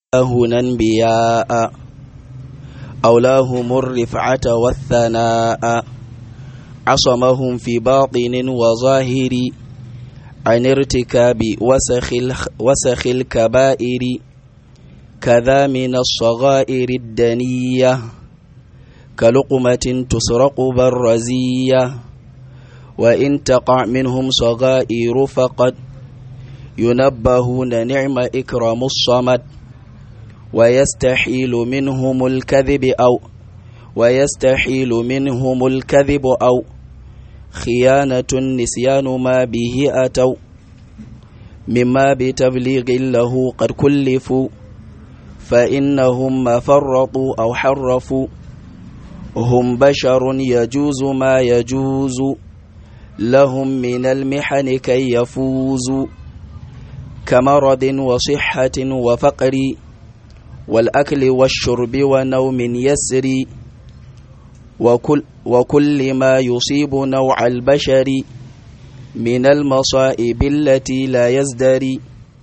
هنا انبياء أولاهم الرفعة والثناء عصمهم في باطن وظاهر عن ارتكاب وسخ, وسخ الكبائر كذا من الصغائر الدنية كلقمة تسرق بالرزية وإن تقع منهم صغائر فقد ينبهون نعم إكرام الصمد ويستحيل منهم الكذب أو ويستحيل منهم الكذب أو خيانة النسيان ما به أتوا مما بتبليغ له قد كلفوا فإنهم ما فرطوا أو حرفوا هم بشر يجوز ما يجوز لهم من المحن كي يفوزوا كمرض وصحة وفقر والأكل والشرب ونوم يسري وكل, وكل ما يصيب نوع البشر من المصائب التي لا يزدري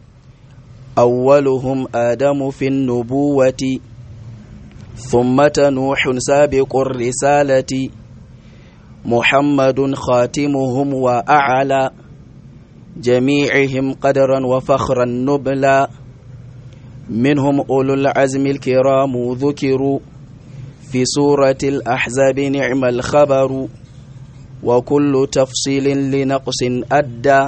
أولهم آدم في النبوة ثم نوح سابق الرسالة محمد خاتمهم وأعلى جميعهم قدرا وفخرا نبلا منهم أولو العزم الكرام ذكروا في سورة الأحزاب نعم الخبر وكل تفصيل لنقص أدى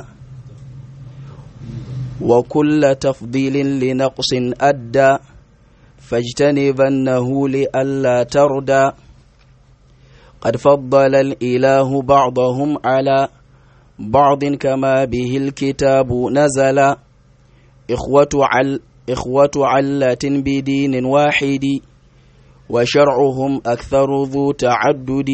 وكل تفضيل لنقص أدى فاجتنبنه لئلا تردى قد فضل الإله بعضهم على بعض كما به الكتاب نزل إخوة عل إخوة علة بدين واحد وشرعهم أكثر ذو تعدد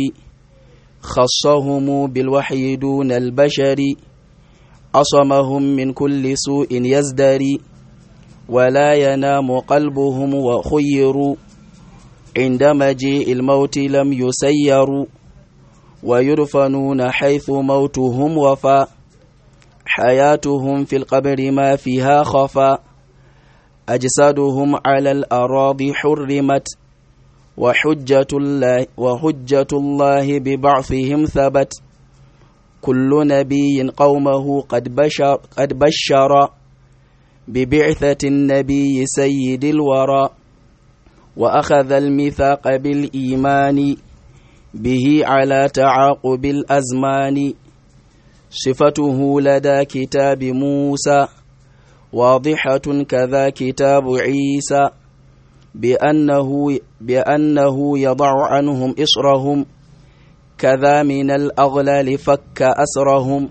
خصهم بالوحي دون البشر عصمهم من كل سوء يزدري ولا ينام قلبهم وخيروا عند مجيء الموت لم يسيروا ويدفنون حيث موتهم وفى حياتهم في القبر ما فيها خفى أجسادهم على الأراضي حرمت وحجة الله, وحجة الله ببعثهم ثبت كل نبي قومه قد بشر, قد بشر ببعثة النبي سيد الورى وأخذ الميثاق بالإيمان به على تعاقب الأزمان صفته لدى كتاب موسى واضحة كذا كتاب عيسى بأنه, بأنه يضع عنهم إصرهم كذا من الأغلال فك أسرهم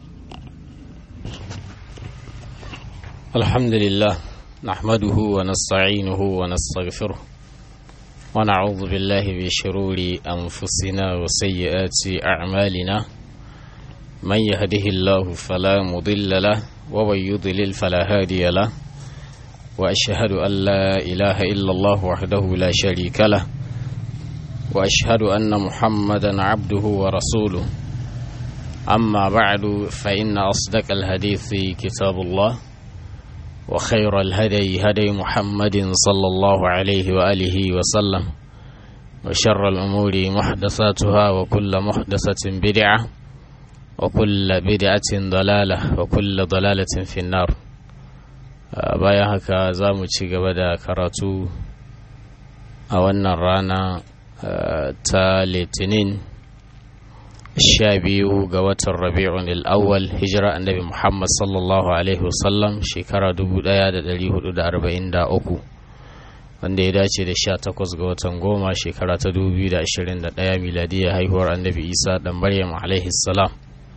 الحمد لله نحمده ونستعينه ونستغفره ونعوذ بالله من شرور أنفسنا وسيئات أعمالنا من يهده الله فلا مضل له ومن يضلل فلا هادي له وأشهد أن لا إله إلا الله وحده لا شريك له وأشهد أن محمدا عبده ورسوله أما بعد فإن أصدق الحديث كتاب الله وخير الهدي هدي محمد صلى الله عليه وآله وسلم وشر الأمور محدثاتها وكل محدثة بدعة وكل بدعة ضلالة وكل ضلالة في النار bayan haka za mu ci gaba da karatu a wannan rana ta litinin sha biyu ga watan rabi'un al'awwal hijira annabi muhammad sallallahu alaihi wasallam shekara 1443 wanda ya dace da sha takwas ga watan goma shekara ta 2021 miladiyar haihuwar annabi isa dan maryam alaihi salam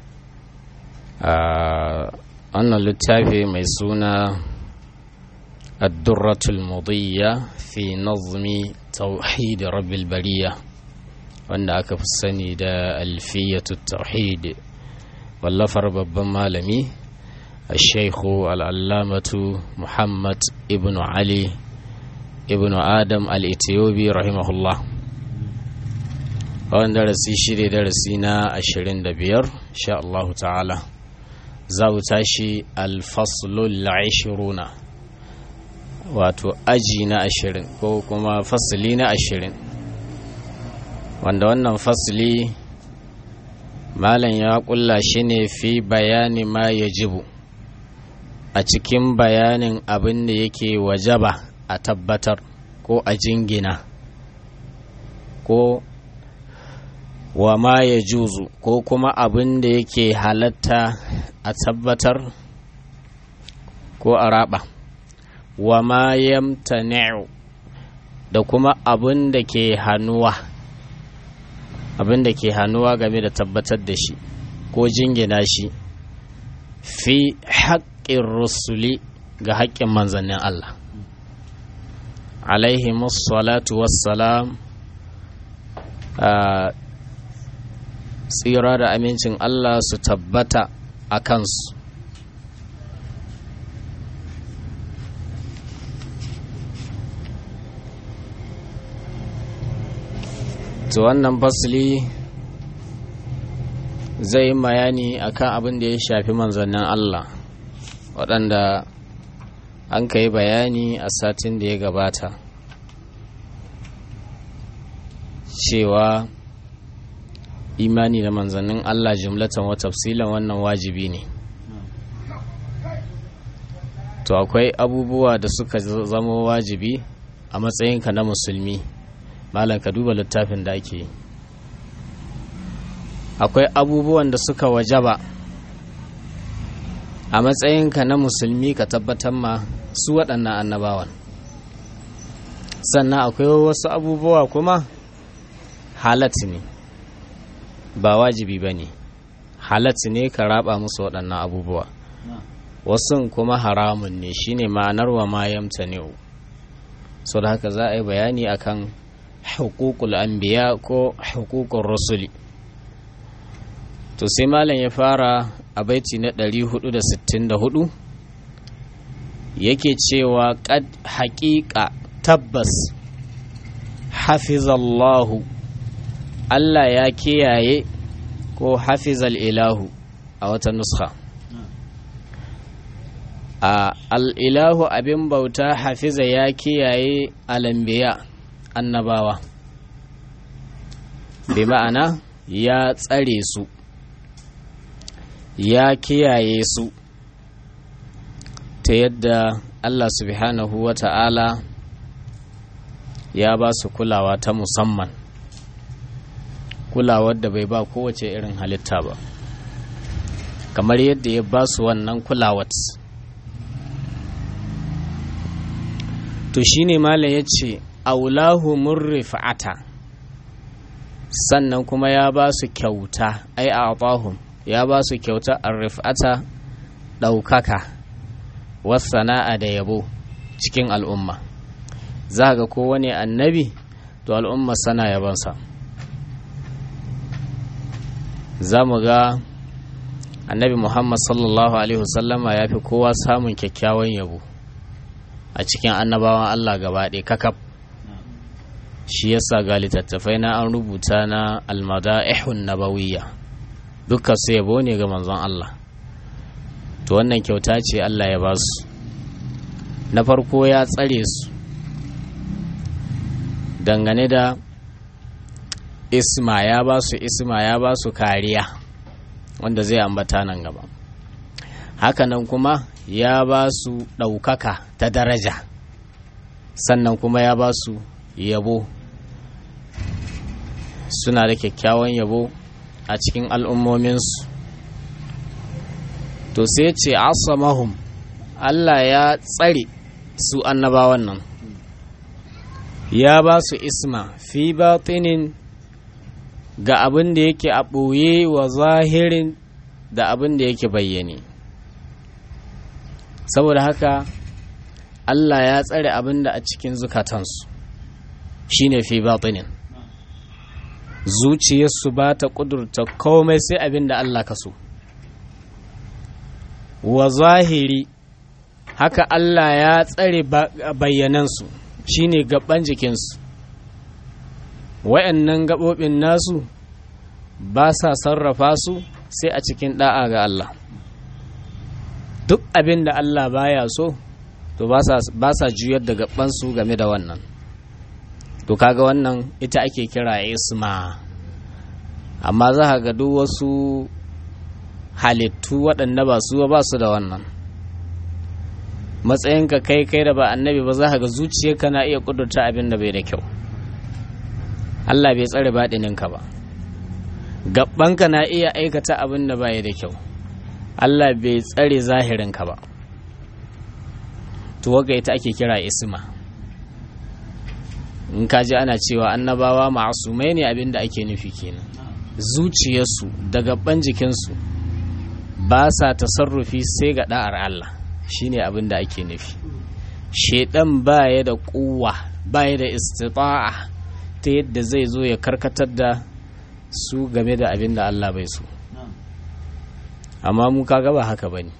wannan littafi mai suna الدرة المضية في نظم توحيد رب البرية wanda aka fi sani da alfiyatu tauhid wallafar babban malami shaikhu al'allamatu muhammad ibn ali ibn adam al-ethiopi rahimahullah wannan darasi shi ne darasi na 25 sha Allahu ta'ala za mu tashi alfaslul ashiruna wato aji na ashirin ko kuma fasili na ashirin wanda wannan fasili malam ya kulla shi ne fi bayani ma ya jibu a cikin bayanin abin da yake wajaba a tabbatar ko a jingina ko wa ma ya juzu ko kuma abin da yake halatta a tabbatar ko a raba wa ma yamtani'u da kuma abin da ke hannuwa abin da ke hannuwa game da tabbatar da shi ko jingina shi fi haƙƙin rusuli ga haƙƙin manzannin Allah alaihi salatu wassalam tsira da amincin Allah su tabbata a kansu to wannan fasili zai yi bayani akan abin da ya shafi manzannin Allah waɗanda an ka yi bayani a satin da ya gabata cewa imani da manzannin Allah jumlatan wa tafsilan wannan wajibi ne to akwai abubuwa da suka zama wajibi a matsayinka na musulmi malam ka duba littafin da ake yi akwai abubuwan da suka wajaba a matsayinka na musulmi ka tabbatar ma su waɗannan annabawan sannan akwai wasu abubuwa kuma halatti ne ba wajibi ba ne halatti ne ka raba musu waɗannan abubuwa wasu kuma haramun ne shine ma'anar wa ma yamta ne so da haka za a yi bayani akan hukukul anbiya ko hukukun rasuli to sai malam ya fara a baiti na 464 yake cewa kad haƙiƙa tabbas hafizallahu Allah ya kiyaye ko hafizal ilahu a wata nuska a al'ilahu abin bauta hafiza ya kiyaye alambiya annabawa bi ma'ana ya tsare su ya kiyaye su ta yadda Allah subhanahu wa ta'ala ya ba su kulawa ta musamman kulawar da bai ba kowace irin halitta ba kamar yadda ya ba su wannan kulawat to shine malam ya ce aulahu murrifa'ata sannan kuma ya ba su kyauta ai a ya ba su kyauta arrif'ata ɗaukaka wasana'a da yabo cikin al'umma za ga kowane annabi to al'umma sana yabansa za mu ga annabi muhammad sallallahu alaihi wasallama ya fi kowa samun kyakkyawan yabo a cikin annabawan allah gaba ɗaya kakaf shi yasa ga littattafai na an rubuta na almada'ihun nabawiyya dukkan su yabo ne ga manzon allah to wannan kyauta ce allah ya ba su na farko ya tsare su dangane da isma ya ba su isma ya ba su kariya wanda zai ambata nan gaba hakanan kuma ya ba su ɗaukaka ta daraja sannan kuma ya ba su yabo suna da kyakkyawan yabo a cikin al'ummominsu to sai ce asamahum Allah ya tsare su annabawan nan ya ba su isma fi batinin ga abin da yake a ɓoye wa zahirin da abin da yake bayyane saboda haka Allah ya tsare abin da a cikin zukatansu shine fi batinin zuciyarsu ba ta ƙudurta komai sai abin da Allah ka so wa zahiri haka Allah ya tsare bayyanansu shine gaban jikinsu wayannan gaɓoɓin nasu ba sa sarrafa su sai a cikin ɗa'a ga Allah duk abin da Allah baya so to ba sa juyar da gabansu game da wannan to kaga wannan ita ake kira isma amma za ka ga duk wasu halittu waɗanda ba su ba su da wannan matsayinka kai kai da ba annabi ba za ka ga zuciyarka na iya kudurta abin da bai da kyau Allah bai tsare baɗininka ba gabbanka na iya aikata abin da bai da kyau Allah bai tsare zahirinka ba to waga ita ake kira isma in ka ji ana cewa annabawa ma'asumai ne abin da ake nufi kenan zuciyarsu da gaban jikinsu ba sa tasarrufi sai ga da'ar Allah shine abin da ake nufi shedan baya da kuwa baya da istita'a ta yadda zai zo ya karkatar da su game da abin da Allah bai so amma mu kaga ba haka bane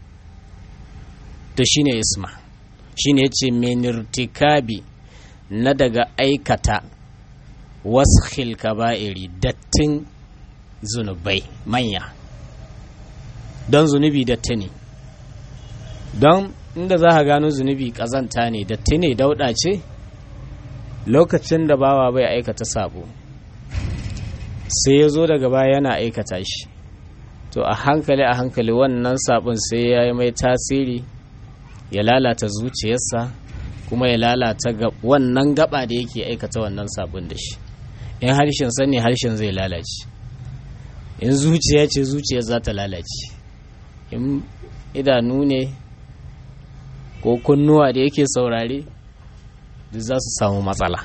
to shine isma shine yace menirtikabi na daga aikata waskhil kaba'iri dattin zunubai manya don zunubi datti ne don inda za ka gano zunubi kazanta ne datti ne dauda ce lokacin da bawa bai aikata sabo sai ya zo daga baya yana aikata shi to a hankali a hankali wannan sabon sai ya yi mai tasiri ya lalata zuciyarsa kuma ya lalata wannan gaba da yake aikata wannan sabon da shi in harshen sani harshen zai lalace in zuciya ce zuciya za ta lalace in idanu ne ko kunnuwa da yake saurare duk za su samu matsala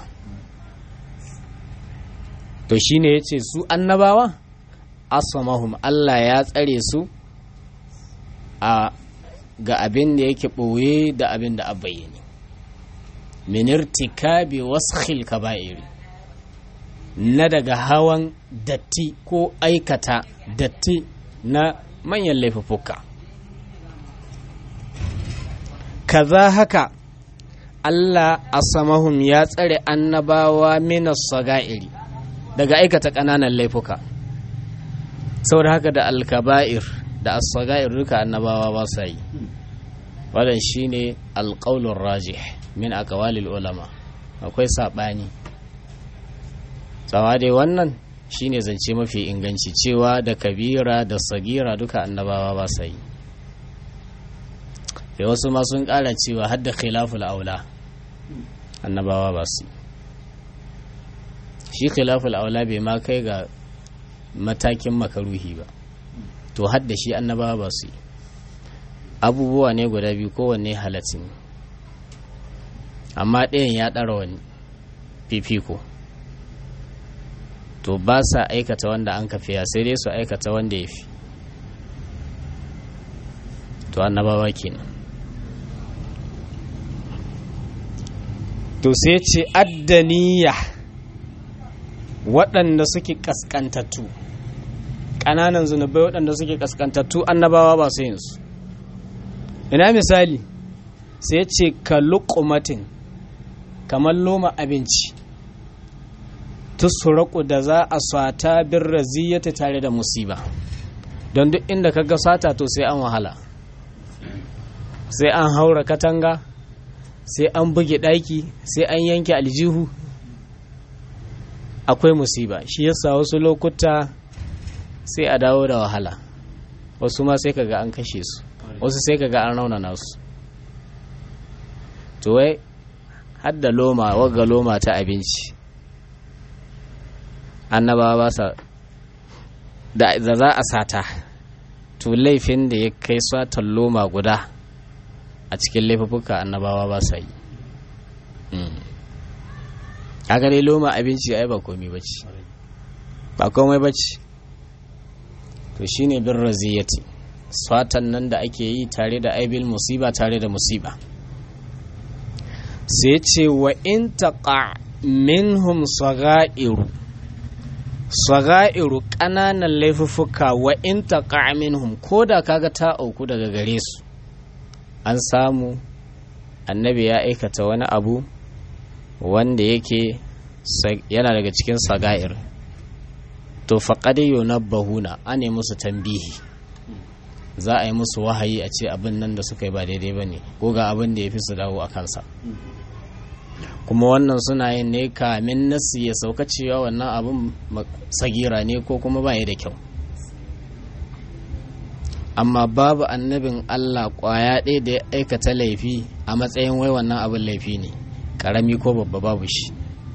to shine ya ce su annabawa asamahum Allah ya tsare su a ga abin da yake ɓoye da abin da a bayyane minirtikabi waskhil kaba'iri na daga hawan datti ko aikata datti na manyan laifuffuka kaza haka Allah asamahum ya tsare annabawa minas saga'iri daga aikata ƙananan laifuka saboda haka da alkaba'ir da as-saga'ir duka annabawa ba sa yi wannan shine alqaulur rajih min aqwalil ulama akwai sabani tsawa dai wannan shine zance mafi inganci cewa da kabira da sagira duka annabawa ba sa yi da wasu ma sun kara cewa hadda khilaful aula annabawa ba su shi khilaful aula bai ma kai ga matakin makaruhi ba to hadda shi annabawa ba su yi abubuwa ne guda biyu kowanne halatin amma ɗayan ya ɗara wani fifiko to ba sa aikata wanda an kafiya sai dai su aikata wanda ya fi to annabawa kenan to sai ce addaniya waɗanda suke ƙasƙantattu ƙananan zunubai waɗanda suke ƙasƙantattu annabawa ba su yin su ina misali sai ce ka luƙumatin kamar loma abinci tusuraku da za a sata bin raziyata tare da musiba don duk inda ka ga sata to sai an wahala sai an haura katanga sai an buge ɗaki sai an yanke aljihu akwai musiba shi yasa wasu lokuta sai a dawo da wahala wasu ma sai kaga an kashe su wasu sai kaga an raunana su to wai hadda loma wagga loma ta abinci annabawa ba sa da za a sata to laifin da ya kai satan loma guda a cikin laifuka annabawa ba sa yi a gare loma abinci ai ba komai bace ba komai bace to shine bin raziyati satan nan da ake yi tare da aibil musiba tare da musiba sai ce wa in taqa minhum sagairu sagairu ƙananan laifuffuka wa in taqa minhum ko da kaga ta auku daga gare su an samu annabi ya aikata wani abu wanda yake yana daga cikin saga'ir to faƙaɗe yunabbahuna ane musu tambihi za a yi musu wahayi a ce abin nan da suka yi ba daidai ba ne ko ga abin da ya fi su dawo a kansa kuma wannan suna yin ne kamin nasu ya sauka cewa wannan abin sagira ne ko kuma ba da kyau amma babu annabin Allah kwaya ɗaya da ya aikata laifi a matsayin wai wannan abin laifi ne ƙarami ko babba babu shi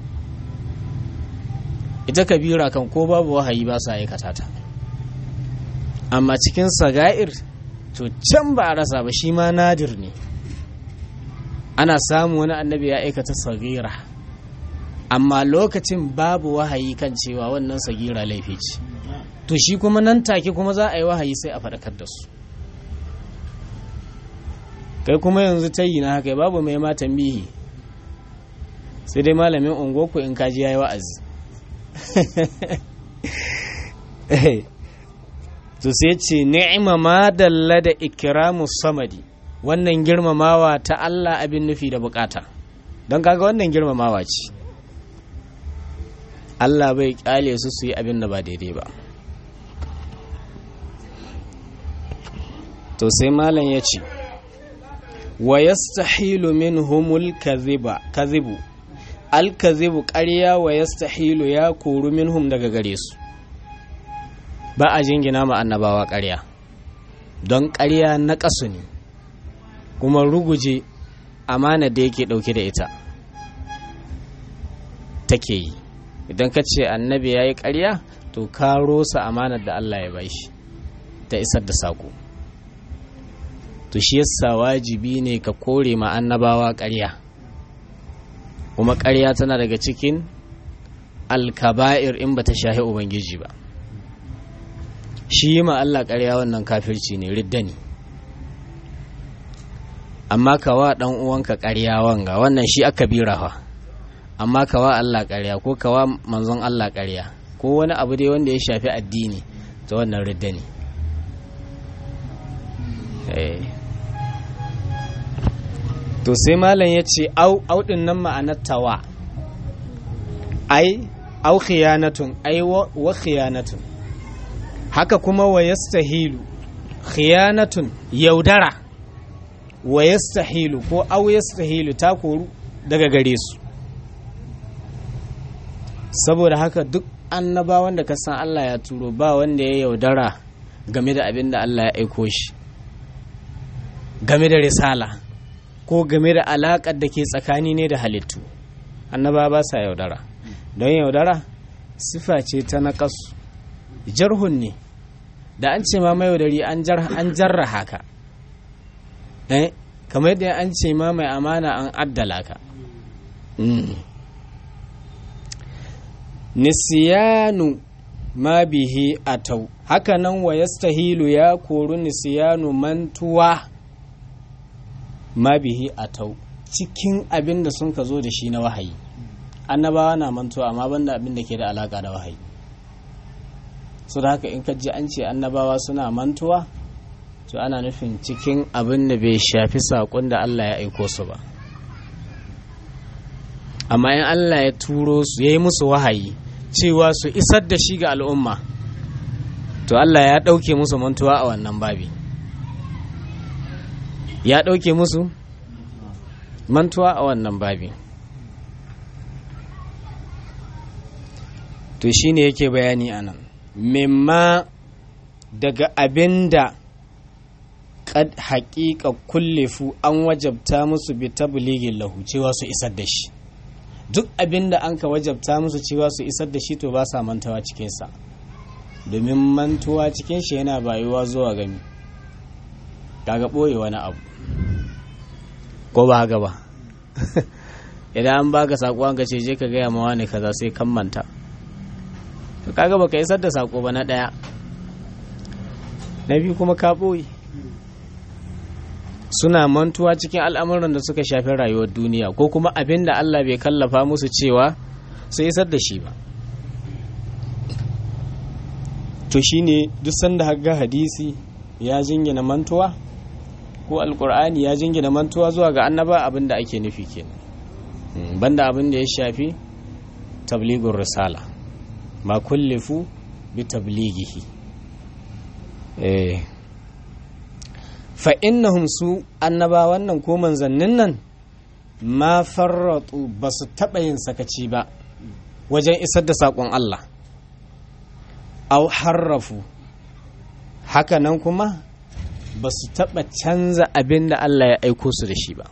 ita kabira kan ko babu wahayi ba sa aikata ta amma cikin saga'ir to can ba a rasa ba shi ma nadir ne ana samu wani annabi ya aikata sagira amma lokacin babu wahayi kan cewa wannan sagira laifi ce to shi kuma nan take kuma za a yi wahayi sai a faɗakar da su kai kuma yanzu ta yi na haka babu mai ma tambihi sai dai malamin ungoku in kaji ya yi wa'azi to sai ce ni'ima ma dalla da ikramu samadi wannan girmamawa ta Allah abin nufi da bukata don kaga wannan girmamawa ce Allah bai kyale su su yi abin da ba daidai ba to sai malam ya ce wa yastahilu minhumul kadhiba kadhibu al kadhibu ƙarya wa yastahilu ya koru minhum daga gare su ba a jingina ma annabawa ƙarya don ƙarya na ƙasu ne kuma ruguje amana da yake ɗauke da ita take yi idan ka ce annabi ya yi ƙarya to ka rosa amanar da Allah ya bashi ta isar da saƙo to shi yasa wajibi ne ka kore ma annabawa ƙarya kuma ƙarya tana daga cikin alkaba'ir in ba ta shahi ubangiji ba shi yi ma Allah ƙarya wannan kafirci ne ridda ne amma kawa ɗan uwanka ƙarya wanga wannan shi aka birawa amma kawa Allah ƙarya ko kawa manzon Allah ƙarya ko wani abu dai wanda ya shafi addini ta wannan ridda ne to sai malam ya ce au ɗin nan ma'anar tawa ai au khiyanatun ai wa khiyanatun haka kuma wa yastahilu khiyanatun yaudara wa yastahilu ko au yastahilu ta koru daga gare su saboda haka duk annabawan da ka san Allah ya turo ba wanda ya yaudara game da abin da Allah ya aiko shi game da risala ko game da alaƙar da ke tsakani ne da halittu annaba ba sa yaudara don yaudara sifa ce ta naƙasu jarhun ne da an ce ma mai yaudari an jarra haka eh kamar yadda an ce ma mai amana an addala ka nisiyanu ma bihi atau haka nan wa yastahilu ya koru nisiyanu mantuwa ma bihi atau cikin abin da sun ka zo da shi na wahayi annabawa na mantuwa amma banda abin da ke da alaka da wahayi su da haka in ka ji an ce annabawa suna mantuwa to ana nufin cikin abin da bai shafi saƙon da Allah ya aiko su ba amma in Allah ya turo su ya yi musu wahayi cewa su isar da shi ga al'umma to Allah ya ɗauke musu mantuwa a wannan babi ya ɗauke musu mantuwa a wannan babi to shi ne yake bayani a nan mimma daga abin da kad haƙiƙa kullefu an wajabta musu bi tabligin lahu cewa su isar da shi duk abin da an ka wajabta musu cewa su isar da shi to ba sa mantawa cikinsa domin mantuwa cikin shi yana bayuwa zuwa gami kaga ɓoye wani abu ko ba haka ba idan an baka saƙo an ka ce je ka gaya ma wani kaza sai kan manta to kaga baka isar da saƙo ba na ɗaya na biyu kuma ka ɓoye suna mantuwa cikin al'amuran da suka shafi rayuwar duniya ko kuma abin da Allah bai kallafa musu cewa su isar da shi ba to shine duk sanda haga hadisi ya jingina mantuwa ko alkur'ani ya jingina mantuwa zuwa ga annaba abin da ake nufi kenan banda abin da ya shafi tabligur risala ma kullifu bi tablighihi eh fa innahum su annabawan nan ko manzannin nan ma farratu ba su taɓa yin sakaci ba wajen isar da saƙon Allah au harrafu haka nan kuma ba su taɓa canza abin da Allah ya aiko su da shi ba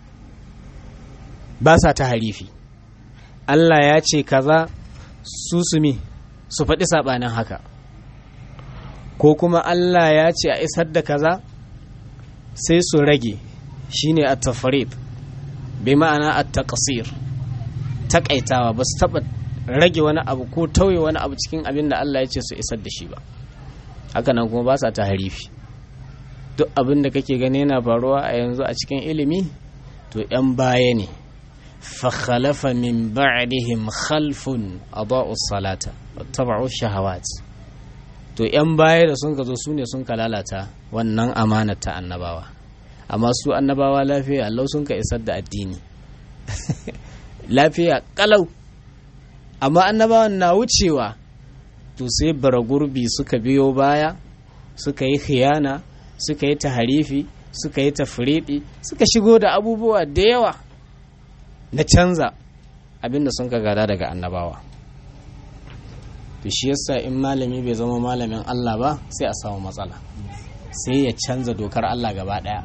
ba sa ta harifi Allah ya ce kaza su sumi su faɗi saɓanin haka ko kuma Allah ya ce a isar da kaza sai su rage shine a tafarid bai ma'ana a taƙasir taƙaitawa ba su taɓa rage wani abu ko tauye wani abu cikin abin da Allah ya ce su isar da shi ba hakanan kuma ba sa ta harifi duk abin da kake gani yana faruwa a yanzu a cikin ilimi to 'yan baya ne فخلف من بعدهم خلف أضاءوا الصلاة واتبعوا الشهوات to ‘yan baya da sun ka zo su ne sun ka lalata wannan amanar ta annabawa amma su annabawa lafiya Allah sun ka isar da addini lafiya kalau amma annabawan na wucewa to sai bara gurbi suka biyo baya suka yi khiyana suka yi taharifi suka yi tafriɗi suka shigo da abubuwa da yawa na canza abinda sun ka gada daga annabawa to shi yasa in malami bai zama malamin Allah ba sai a samu matsala sai ya canza dokar Allah gaba daya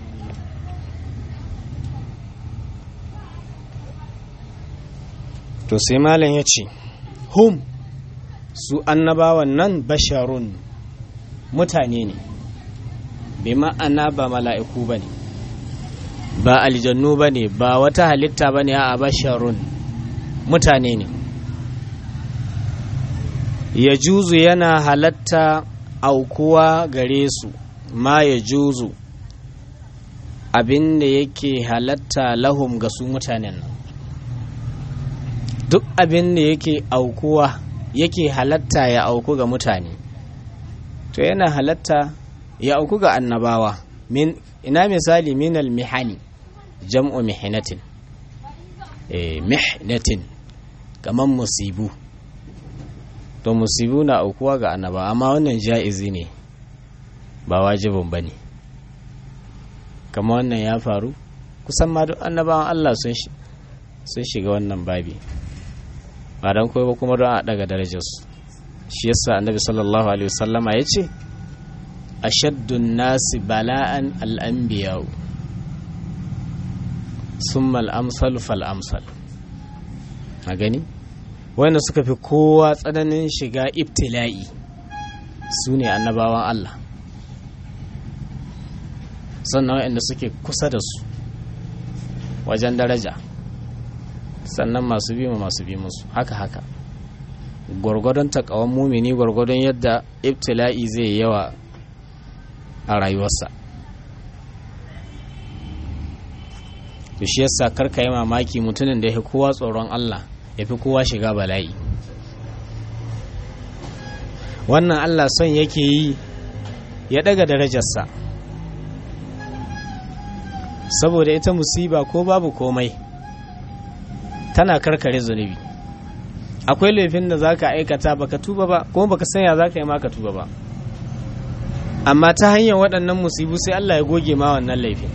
to sai malam ya ce hum su annabawan nan basharun mutane ne bai ma'ana ba mala'iku ba ne ba aljannu ba ne ba wata halitta ba ne a basharun mutane ne ya juzu yana halatta aukuwa gare su ma ya juzu abin da yake halatta lahum ga su mutanen nan duk abin da yake aukuwa yake halatta ya auku ga mutane to yana halatta ya auku ga annabawa min ina misali minal mihani jam'u mihnatin eh mihnatin kaman musibu to musibu na aukuwa ga annaba amma wannan ja'izi ne ba wajibin bane kama wannan ya faru kusan ma duk annabawan Allah sun sun shiga wannan babi ba dan koyi ba kuma don a daga darajarsu shi yasa annabi sallallahu alaihi wasallama yace ashaddun nasi bala'an al'anbiya'u summa al'amsal fal'amsal a gani wanda suka fi kowa tsananin shiga ibtila'i su ne annabawan Allah sannan waɗanda suke kusa da su wajen daraja sannan masu bi masu bi musu haka haka gwargwadon takawan mumini gwargwadon yadda ibtila'i zai yawa a rayuwarsa to shi yasa karka yi mamaki mutumin da ya fi kowa tsoron Allah ya fi kowa shiga bala'i wannan Allah son yake yi ya daga darajarsa saboda ita musiba ko babu komai tana karkare zunubi akwai laifin da za ka aikata baka tuba ba kuma baka sanya za ka yi maka tuba ba amma ta hanyar waɗannan musibu sai Allah ya goge ma wannan laifin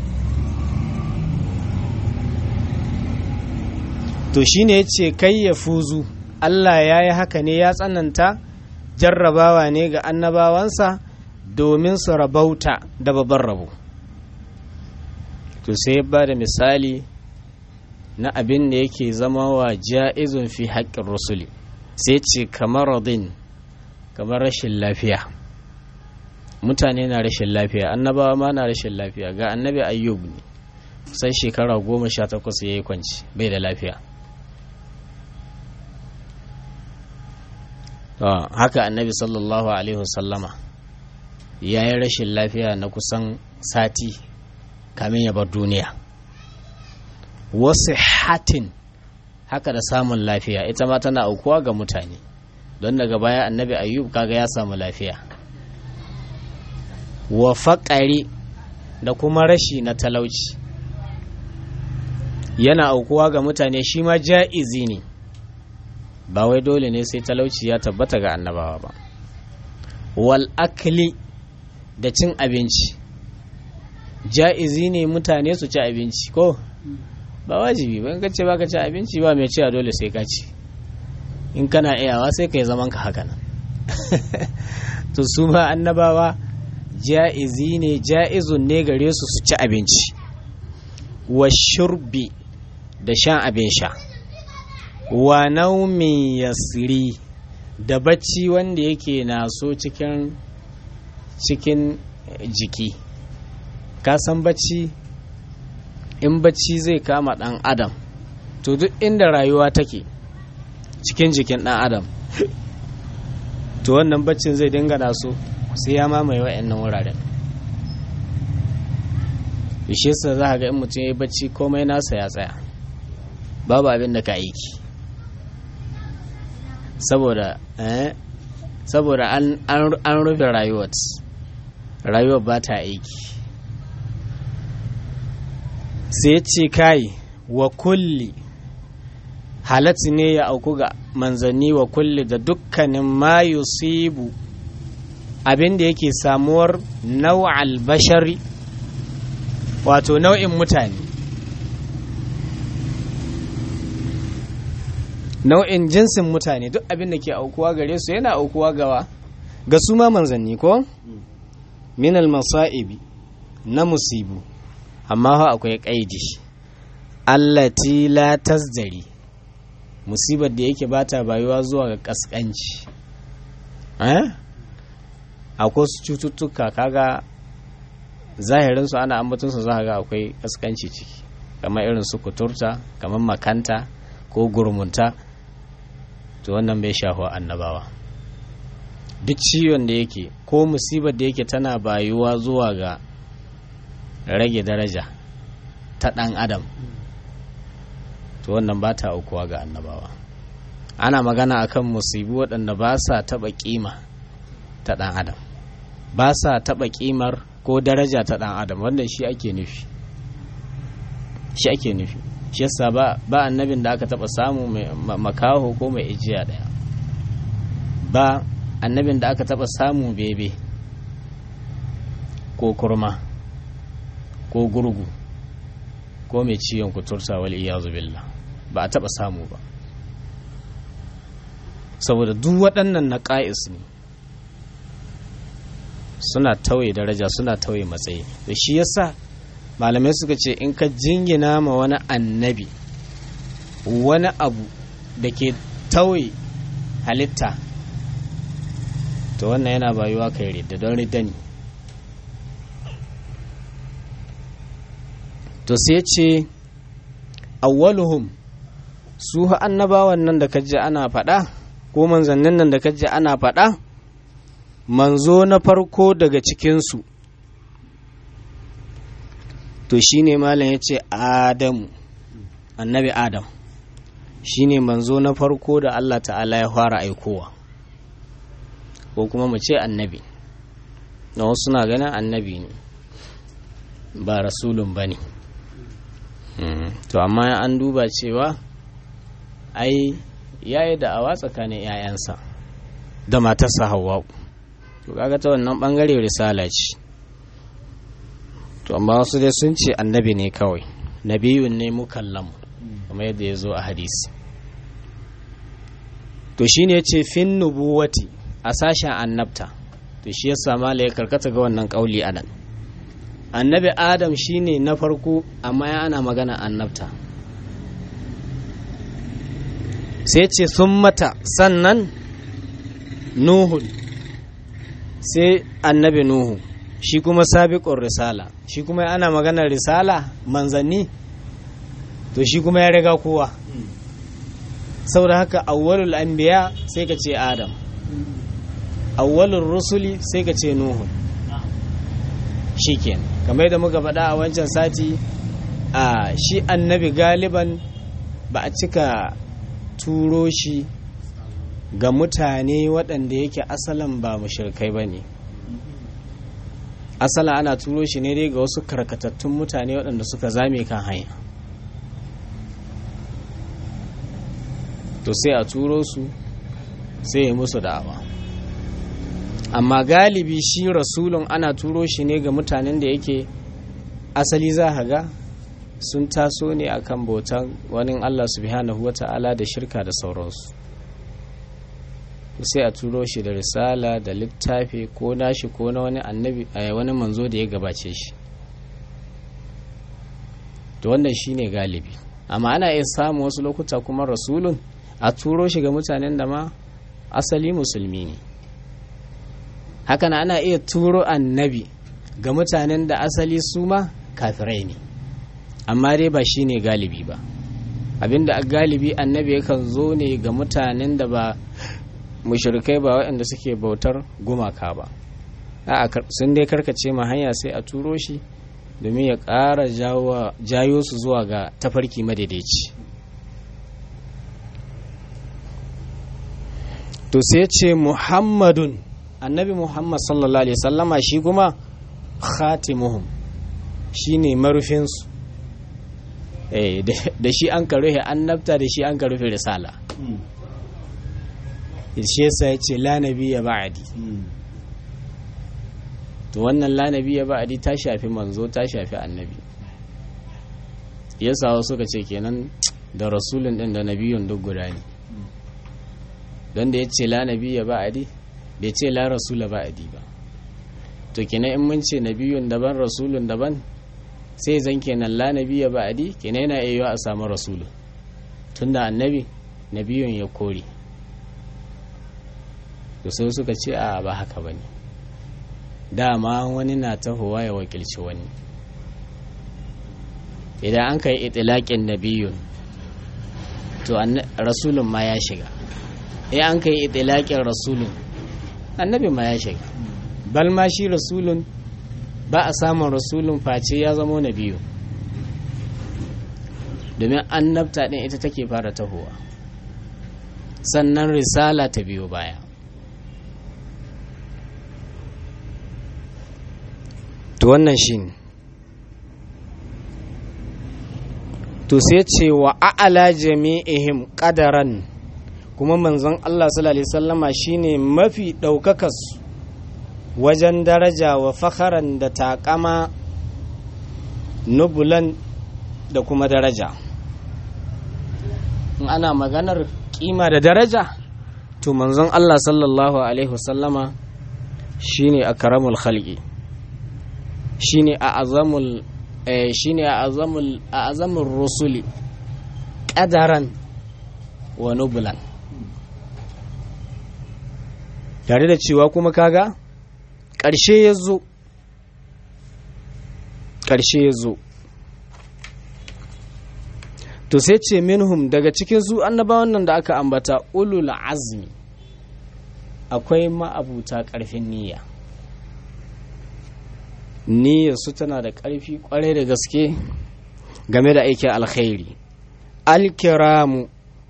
to shine ya ce kai ya fuzu Allah ya yi haka ne ya tsananta jarrabawa ne ga annabawansa domin su rabauta da babban rabo to sai ba da misali na abin da yake zama wa ja'izun fi haƙƙin rusuli sai ce kamar radin kamar rashin lafiya mutane na rashin lafiya annabawa ma na rashin lafiya ga annabi ayyub ne sai shekara goma sha takwas ya yi kwanci bai da lafiya haka annabi sallallahu alaihi wasallama ya yi rashin lafiya na kusan sati kamin ya bar duniya wasu hatin haka da samun lafiya ita ma tana aukuwa ga mutane don daga baya annabi ayyub kaga ya samu lafiya wa faƙari da kuma rashi na talauci yana aukuwa ga mutane shi ma ja'izi ne ba wai dole ne sai talauci ya tabbata ga annabawa ba wal akli da cin abinci ja'izi ne mutane su ci abinci ko ba wajibi ba in ka ce ba ka ci abinci ba mai cewa dole sai ka ci in kana iyawa sai ka yi zaman ka haka nan to su ma annabawa ja'izi ne ja'izun ne gare su su ci abinci wa shurbi da shan abin sha wa naumin yasiri da bacci wanda yake naso cikin cikin jiki ka san bacci in bacci zai kama dan adam to duk inda rayuwa take cikin jikin dan adam to wannan baccin zai dinga naso sai ya mamaye wa'annan wuraren bishe sa za ga in mutum ya yi bacci komai nasa ya tsaya babu abin da ka aiki saboda saboda an rufe rayuwar rayuwar ba ta aiki sai ce kai wa kulli halatti ne ya auku ga manzanni wa kulli da dukkanin ma yusibu abin da yake samuwar nau'al bashari wato nau'in mutane nau'in jinsin mutane duk abin da ke aukuwa gare su yana aukuwa gawa ga su ma manzanni ko minal masa'ibi na musibu amma fa akwai kaidi allati la tasdari musibar da yake bata bayuwa zuwa ga kaskanci eh akwai su cututtuka kaga zahirin su ana ambaton su za ga akwai kaskanci ciki kamar irin su kuturta kamar makanta ko gurmunta to wannan bai shafa annabawa duk ciwon da yake ko musibar da yake tana bayuwa zuwa ga rage daraja ta ɗan adam to wannan ba ta aukuwa ga annabawa ana magana akan musibu waɗanda ba sa taɓa ƙima ta ɗan adam ba sa taɓa ƙimar ko daraja ta ɗan adam wannan shi ake nufi shi ake nufi shi yasa ba ba annabin da aka taɓa samu mai makaho ko mai ijiya ɗaya ba annabin da aka taɓa samu bebe ko kurma ko gurgu ko mai ciwon kuturta wal iyazu billah ba a taba samu ba saboda duk waɗannan na ƙa'is ne suna tauye daraja suna tauye matsayi da shi yasa malamai suka ce in ka jingina ma wani annabi wani abu da ke tauye halitta to wannan yana bayuwa kai ridda don ridda ne to sai ce awwaluhum su annabawan nan da kaji ana faɗa ko manzannin nan da kaji ana faɗa manzo na farko daga cikinsu to shine malam ya ce adamu annabi adam shine manzo na farko da allah ta'ala ya fara aikowa ko kuma mu ce annabi na wasu na ganin annabi ne ba rasulun ba ne to amma an duba cewa ai ya yi da'awa tsakanin 'ya'yansa da matarsa hawa to kaga ta wannan bangare risala ce to amma wasu dai sun ce annabi ne kawai nabiyun ne mukallamu kamar yadda ya zo a hadisi to shine ya ce fin nubuwati a sashen annabta to shi yasa mala ya karkata ga wannan kauli a nan annabi adam shine na farko amma ya ana magana annabta sai ce sun mata sannan nuhu sai annabi nuhu shi kuma sabiƙon risala shi kuma ana magana risala manzanni to shi kuma ya riga kowa saboda haka awwalul anbiya sai ka ce adam awwalul rusuli sai ka ce nuhu shikenan kamar yadda muka faɗa a wancan sati a shi annabi galiban ba a cika turo shi ga mutane waɗanda yake asalan ba mushrikai ba ne asala ana turo shi ne dai ga wasu karkatattun mutane waɗanda suka zame kan hanya to sai a turo su sai ya musu da'awa amma galibi shi rasulun ana turo shi ne ga mutanen da yake asali za ka ga sun taso ne akan bautan wani Allah subhanahu wa ta'ala da shirka da sauransu sai a turo shi da risala da littafi ko nashi ko na wani annabi wani manzo da ya gabace shi to wannan shine galibi amma ana iya samun wasu lokuta kuma rasulun a turo shi ga mutanen da ma asali musulmi ne hakan ana iya turo annabi ga mutanen da asali su ma kafirai ne amma dai ba shi ne galibi ba abinda a galibi annabi yakan zo ne ga mutanen da ba mushrikai ba waɗanda suke bautar gumaka ba a sun dai karkace ma hanya sai a turo shi domin ya ƙara jayo su zuwa ga tafarki madaidaici to sai ce muhammadun annabi muhammad sallallahu alaihi sallama shi kuma khatimuhum shi ne marufinsu da shi an ka rufe annabta da shi an ka rufe risala shi yasa ya ce lanabi ya ba'adi to wannan lanabi ya ba'adi ta shafi manzo ta shafi annabi yasa wasu ka ce kenan da rasulun din da nabiyun duk guda ne don da ya ce lanabi ya ba'adi bai ce la rasula ba'adi ba to kenan in mun ce nabiyun daban rasulun daban sai zan kenan la nabiya ba'adi kenan yana iya a samu rasulun tunda annabi nabiyun ya kore to sai suka ce a ba haka bane dama wani na tahowa ya wakilci wani idan an kai itilaƙin nabiyun to rasulun ma ya shiga in an kai itilaƙin rasulun annabi ma ya shiga bal ma shi rasulun ba a samun rasulun face ya zamo na biyu domin annabta ɗin ita take fara tahowa sannan risala ta biyo baya to wannan shi ne to sai ce wa a'ala jami'ihim ƙadaran kuma manzon Allah sallallahu alaihi sallama shine mafi ɗaukakarsu wajen daraja wa fakharan da takama nubulan da kuma daraja in ana maganar kima da daraja to manzon Allah sallallahu alaihi wasallama shine akramul khalqi shine a azamul shine a azamul a azamul rusuli qadaran wa nubulan tare da cewa kuma kaga ƙarshe ya zo ƙarshe ya zo to sai ce minhum daga cikin su annabawan nan da aka ambata ulul azmi akwai ma'abuta ƙarfin niyya niyya su tana da ƙarfi ƙwarai da gaske game da aikin alkhairi alkiramu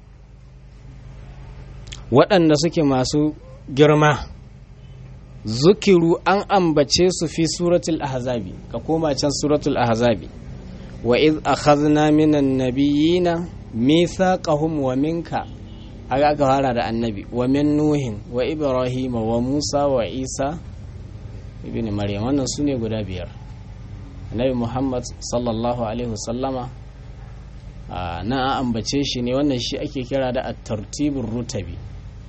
waɗanda suke masu girma zukiru an ambace su fi suratul ahzabi ka koma can suratul ahzabi wa iz akhadna minan nabiyina mithaqahum wa minka haka aka fara da annabi wa min nuhin wa ibrahim wa musa wa isa ibn maryam wannan sune guda biyar annabi muhammad sallallahu alaihi wasallama na an ambace shi ne wannan shi ake kira da at-tartibur rutabi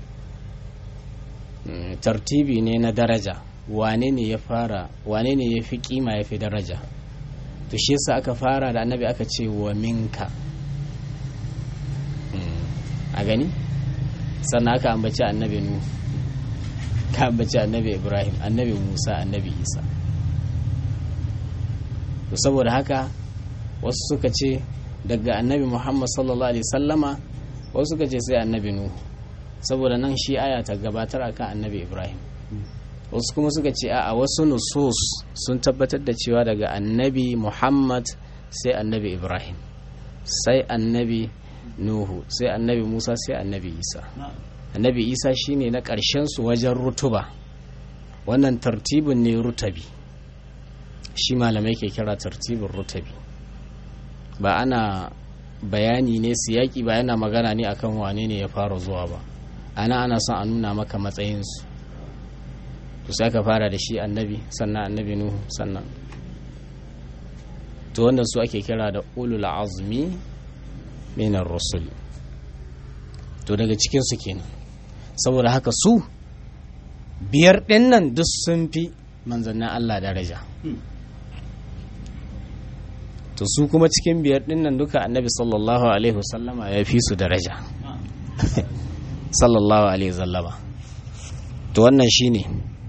tartibi ne na daraja wane ne ya fara wane ne ya fi kima ya fi daraja to shi yasa aka fara da annabi aka ce wa minka a gani sannan aka ambaci annabi nu ka ambaci annabi ibrahim annabi musa annabi isa to saboda haka wasu suka ce daga annabi muhammad sallallahu alaihi sallama wasu suka ce sai annabi nuhu saboda nan shi aya ta gabatar akan annabi ibrahim wasu kuma suka ce a wasu nusus sun tabbatar da cewa daga annabi muhammad sai annabi ibrahim sai annabi nuhu sai annabi musa sai annabi isa annabi isa shine na ƙarshen su wajen rutuba wannan tartibin ne rutabi shi malamai ke kira tartibin rutabi ba ana bayani ne siyaki ba yana magana ne akan wane ne ya fara zuwa ba ana ana son a nuna maka matsayinsu to sai ka fara da shi annabi sannan annabi nuhu sannan to wannan su ake kira da ulul azmi minar rusul to daga cikinsu kenan saboda haka su biyar ɗin nan duk sun fi manzannin Allah daraja to su kuma cikin biyar ɗin nan duka annabi sallallahu alaihi wasallama ya fi su daraja sallallahu alaihi wasallama to wannan shine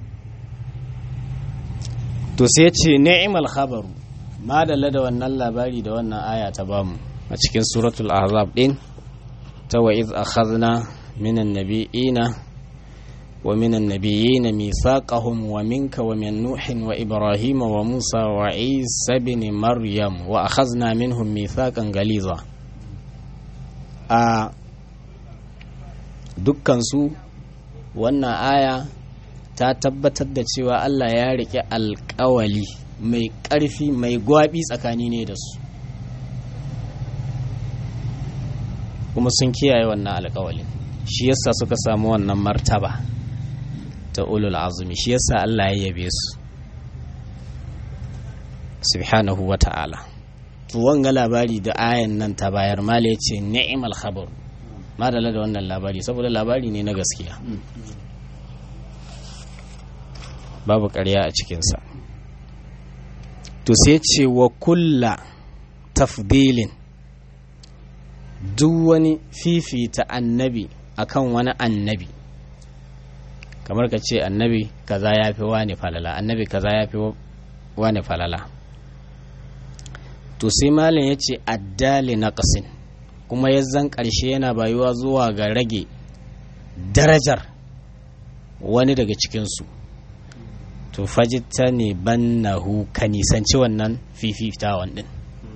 to sai ce ni'mal khabaru ma da wannan labari da wannan aya ta bamu a cikin suratul ahzab din ta wa iz akhadna minan nabiyina wa minan nabiyina mithaqahum wa minka wa min nuhin wa ibrahima wa musa wa isa ibn maryam wa akhadna minhum mithaqan galiza a dukkan su wannan aya ta tabbatar da cewa Allah ya riƙe alƙawali mai ƙarfi mai gwaɓi tsakani ne da su kuma sun kiyaye wannan alƙawalin shi yasa suka samu wannan martaba ta ulul azumi shi yasa Allah ya yabe su subhanahu wa ta'ala to wanga labari da ayan nan ta bayar mala yace ni'mal khabar madalla da wannan labari saboda labari ne na gaskiya babu ƙarya a cikinsa to sai ce wa kulla tafdilin duk wani fifita annabi akan wani annabi kamar ka ce annabi kaza ya fi wani falala annabi kaza ya fi wani falala to sai malin ya ce addali na ƙasin kuma ya zan ƙarshe yana bayuwa zuwa ga rage darajar wani daga cikinsu to fajita ne bannahu ka nisanci wannan fifitawan din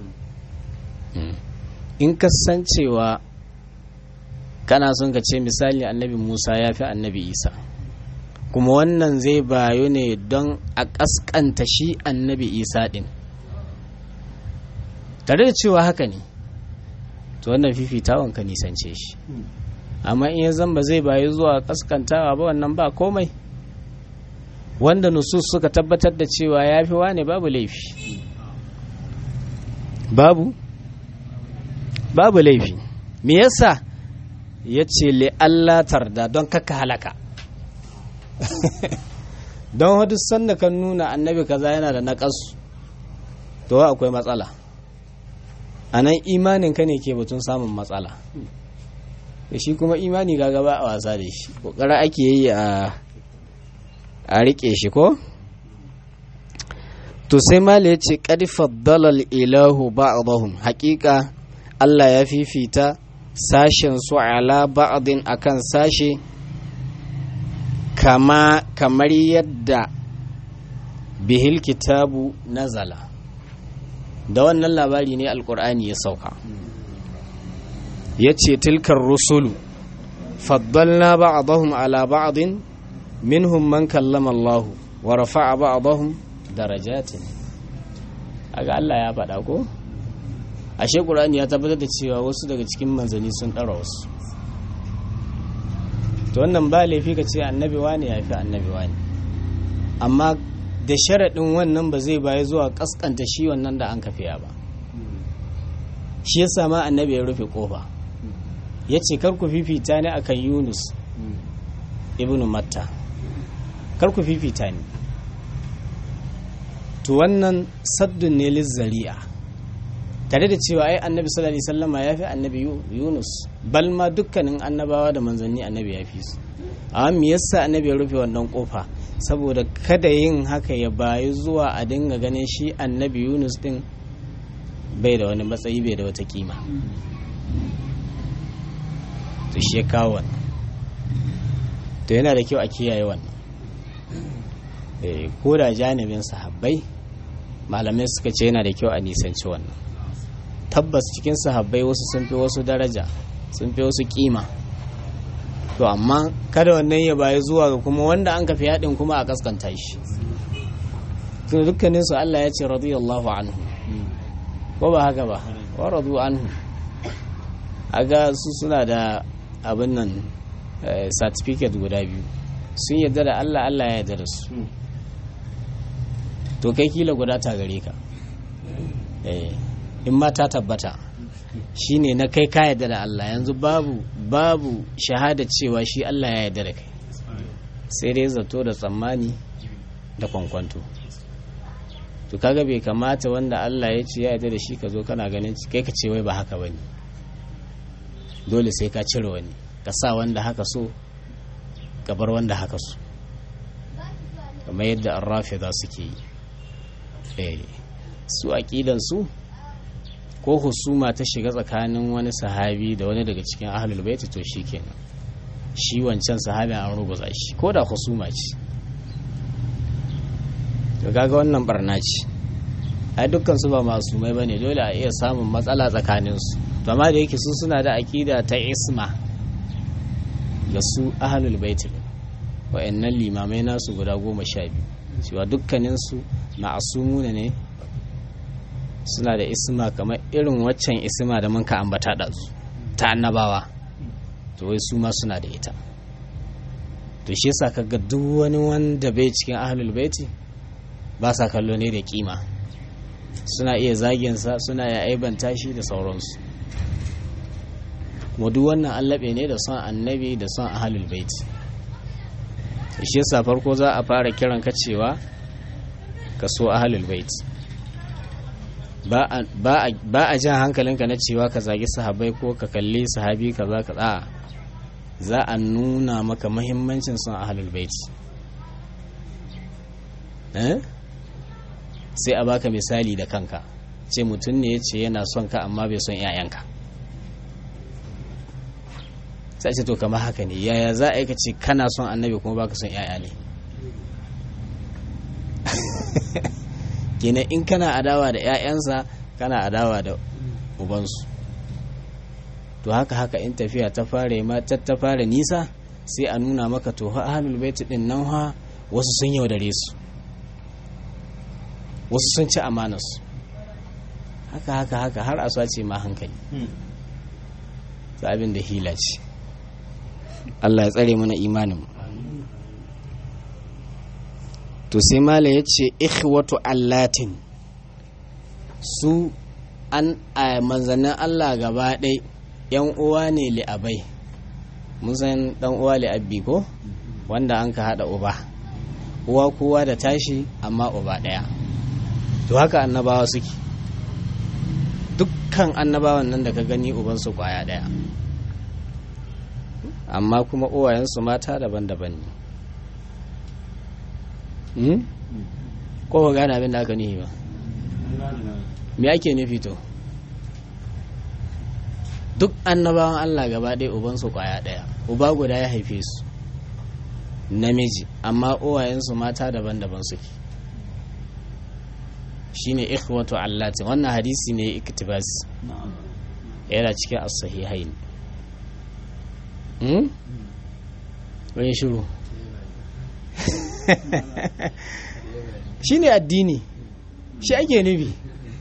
in ka san cewa kana son ka ce misali annabi musa ya fi annabi isa kuma wannan zai bayo ne don a ƙasƙanta shi annabi isa ɗin tare da cewa haka ne to wannan fifitawan ka nisance shi amma in ya zan ba zai bayo zuwa ƙasƙantawa ba wannan ba komai wanda nusus suka tabbatar da cewa ya fi wane babu laifi babu babu laifi me yasa ya ce Allah tarda don kaka halaka don hadu sanda kan nuna annabi kaza yana da naƙasu to akwai matsala a nan imanin ka ne ke batun samun matsala da shi kuma imani ga gaba a wasa da shi ƙoƙara ake yi a a riƙe shi ko to sai mala ya ce ƙadi faddalal ilahu ba'dahum haƙiƙa Allah ya fifita sashen su ala ba'din akan sashe kama kamar yadda bihil kitabu nazala da wannan labari ne alkur'ani ya sauka ya ce tilkar rusulu faddalna ba'dahum ala ba'din minhum man kallama Allah wa rafa'a ba'dahum darajatin aga Allah ya faɗa ko ashe Qur'ani ya tabbatar da cewa wasu daga cikin manzanni sun ɗara wasu to wannan ba laifi ka ce annabi wani ya fi annabi wani amma da sharaɗin wannan ba zai baya zuwa ƙasƙanta shi wannan da an kafiya ba shi ya sama annabi ya rufe ƙofa ya ce kar ku fifita ni akan yunus ibnu matta kar ku fifita ni to wannan saddun ne lizzari'a tare da cewa ai annabi sallallahu alaihi wasallama ya fi annabi yunus bal ma dukkanin annabawa da manzanni annabi ya fi su amma me yasa annabi ya rufe wannan kofa saboda kada yin haka ya bayi zuwa a dinga ganin shi annabi yunus din bai da wani matsayi bai da wata kima to shi ya kawo wannan to yana da kyau a kiyaye wannan ko da janibin sahabbai malamai suka ce yana da kyau a nisanci wannan tabbas cikin sahabbai wasu sun fi wasu daraja sun fi wasu kima to amma kada wannan ya bayi zuwa ga kuma wanda an kafi yaɗin kuma a kaskanta shi tun dukkanin su Allah ya ce radiyallahu anhu ko ba haka ba wa radu anhu aga su suna da abin nan certificate guda biyu sun yarda da Allah Allah ya yarda da su to kai kila guda ta gare ka in ma ta tabbata shine na kai ka yarda da Allah yanzu babu babu shahada cewa shi Allah ya yarda da kai sai dai zato da tsammani da kwankwanto to kaga bai kamata wanda Allah ya ce ya yarda da shi ka zo kana ganin kai ka ce wai ba haka bane dole sai ka cire wani ka sa wanda haka so ka bar wanda haka so kamar yadda arrafida suke yi eh su aqidan su ko husuma ta shiga tsakanin wani sahabi da wani daga cikin ahlul baiti to shikenan shi wancan sahabin an rubuta shi ko da husuma ce to kaga wannan barna ce ai dukkan su ba masu mai bane dole a iya samun matsala tsakanin su to amma da yake su suna da akida ta isma ga su ahlul baiti wa'annan limamai nasu guda goma sha biyu cewa dukkanin su ma'asumuna ne suna da isma kamar irin waccan isma da mun ka ambata da su ta annabawa to wai su ma suna da ita to shi yasa kaga duk wani wanda bai cikin ahlul baiti ba sa kallo ne da kima suna iya zagin sa suna ya aibanta shi da sauransu kuma duk wannan allabe ne da son annabi da son ahlul baiti to shi yasa farko za a fara kiran ka cewa ka so ahlul baiti ba a jan hankalinka na cewa ka zagi sahabai ko ka kalli sahabi ka za ka tsaya za a nuna maka mahimmancin son ahalul baiti sai a baka misali da kanka ce mutum ne ya ce yana son ka amma bai son 'ya'yanka sai ce to kama haka ne yaya za a yi ka ce kana son annabi kuma baka son 'ya'ya ne kenan in kana adawa da 'ya'yansa kana adawa da ubansu to haka haka in tafiya ta fara ma ta fara nisa sai a nuna maka to ahlul baiti din nan ha wasu sun yaudare su wasu sun ci amanarsu haka haka haka har a sace ma hankali abin da hila ce Allah ya tsare mana imanin to sai mala ya ce ikhwatu allatin su an a manzannin Allah gaba ɗai yan uwa ne li'abai mun san dan uwa li'abbi ko wanda an ka haɗa uba uwa kowa da tashi amma uba ɗaya to haka annabawa suke dukkan annabawan nan da ka gani ubansu kwaya ɗaya amma kuma uwayensu mata daban-daban ne ko ba gane abin da aka nufi ba me ake nufi to duk annabawan Allah gaba ɗaya ubansu kwaya ɗaya uba guda ya haife su namiji amma uwayensu mata daban-daban suke shine ikhwatu allatin wannan hadisi ne iktibas yana cikin as-sahihain hmm wani shiru shine addini shi ake nufi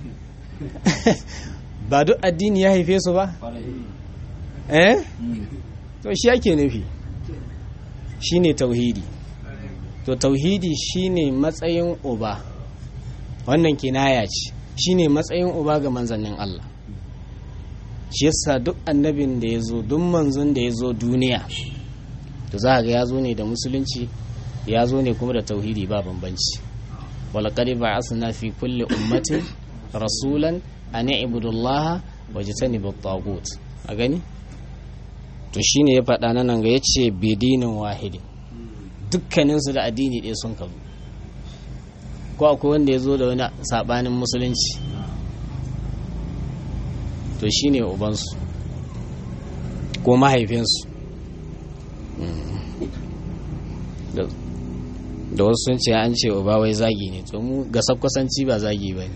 ba duk addini ya haife su ba eh to shi ake nufi shine tauhidi to tauhidi shine matsayin uba wannan kinaya ce shine matsayin uba ga manzannin Allah shi yasa duk annabin da ya zo duk manzon da ya zo duniya to za ga ya zo ne da musulunci ya zo ne kuma da tauhidi ba bambanci walaqad ba'athna fi kulli ummatin rasulan an i'budullaha wajtanibu at-taghut a gani to shine ya faɗa nan ga yace bidinin wahidin dukkaninsu da addini ɗaya sun kazo ko akwai wanda ya zo da wani saɓanin musulunci to shi ne ubansu ko mahaifinsu da wasu sun ce an ce uba wai zagi ne to mu ga sakwasanci ba zagi ba ne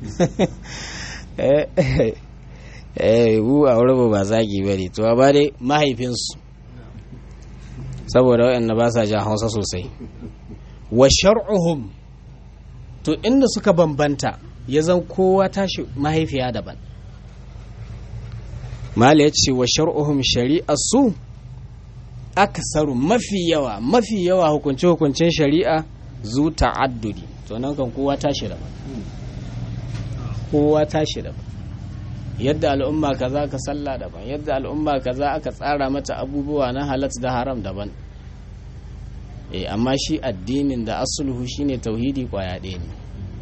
eh wu a wurin ba zagi ba ne to ba dai mahaifinsu saboda waɗanda ba sa jan hausa sosai wa shar'uhum to inda suka bambanta ya zan kowa tashi mahaifiya daban mala ya ce wa shar'uhum shari'a su aksaru mafi yawa mafi yawa hukunce hukuncen shari'a zu ta'addudi to nan kan kowa tashi daban kowa tashi daban yadda al'umma kaza ka sallah daban yadda al'umma kaza aka tsara mata abubuwa na halat da haram daban eh amma shi addinin da asuluhu shine tauhidi kwaya ɗaya ne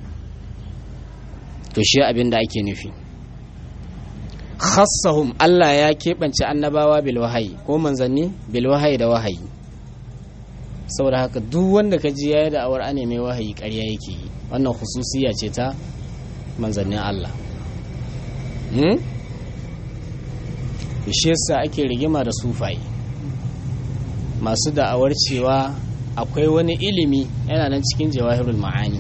to shi abin da ake nufi khassahum Allah ya keɓance annabawa bil wahayi ko manzanni bil wahayi da wahayi saboda haka duk wanda ka ji yayi da awar ane mai wahayi ƙarya yake yi wannan hususiya ce ta manzannin Allah hmm? shi yasa ake rigima da sufaye masu da'awar cewa akwai wani ilimi yana nan cikin jawahirul ma'ani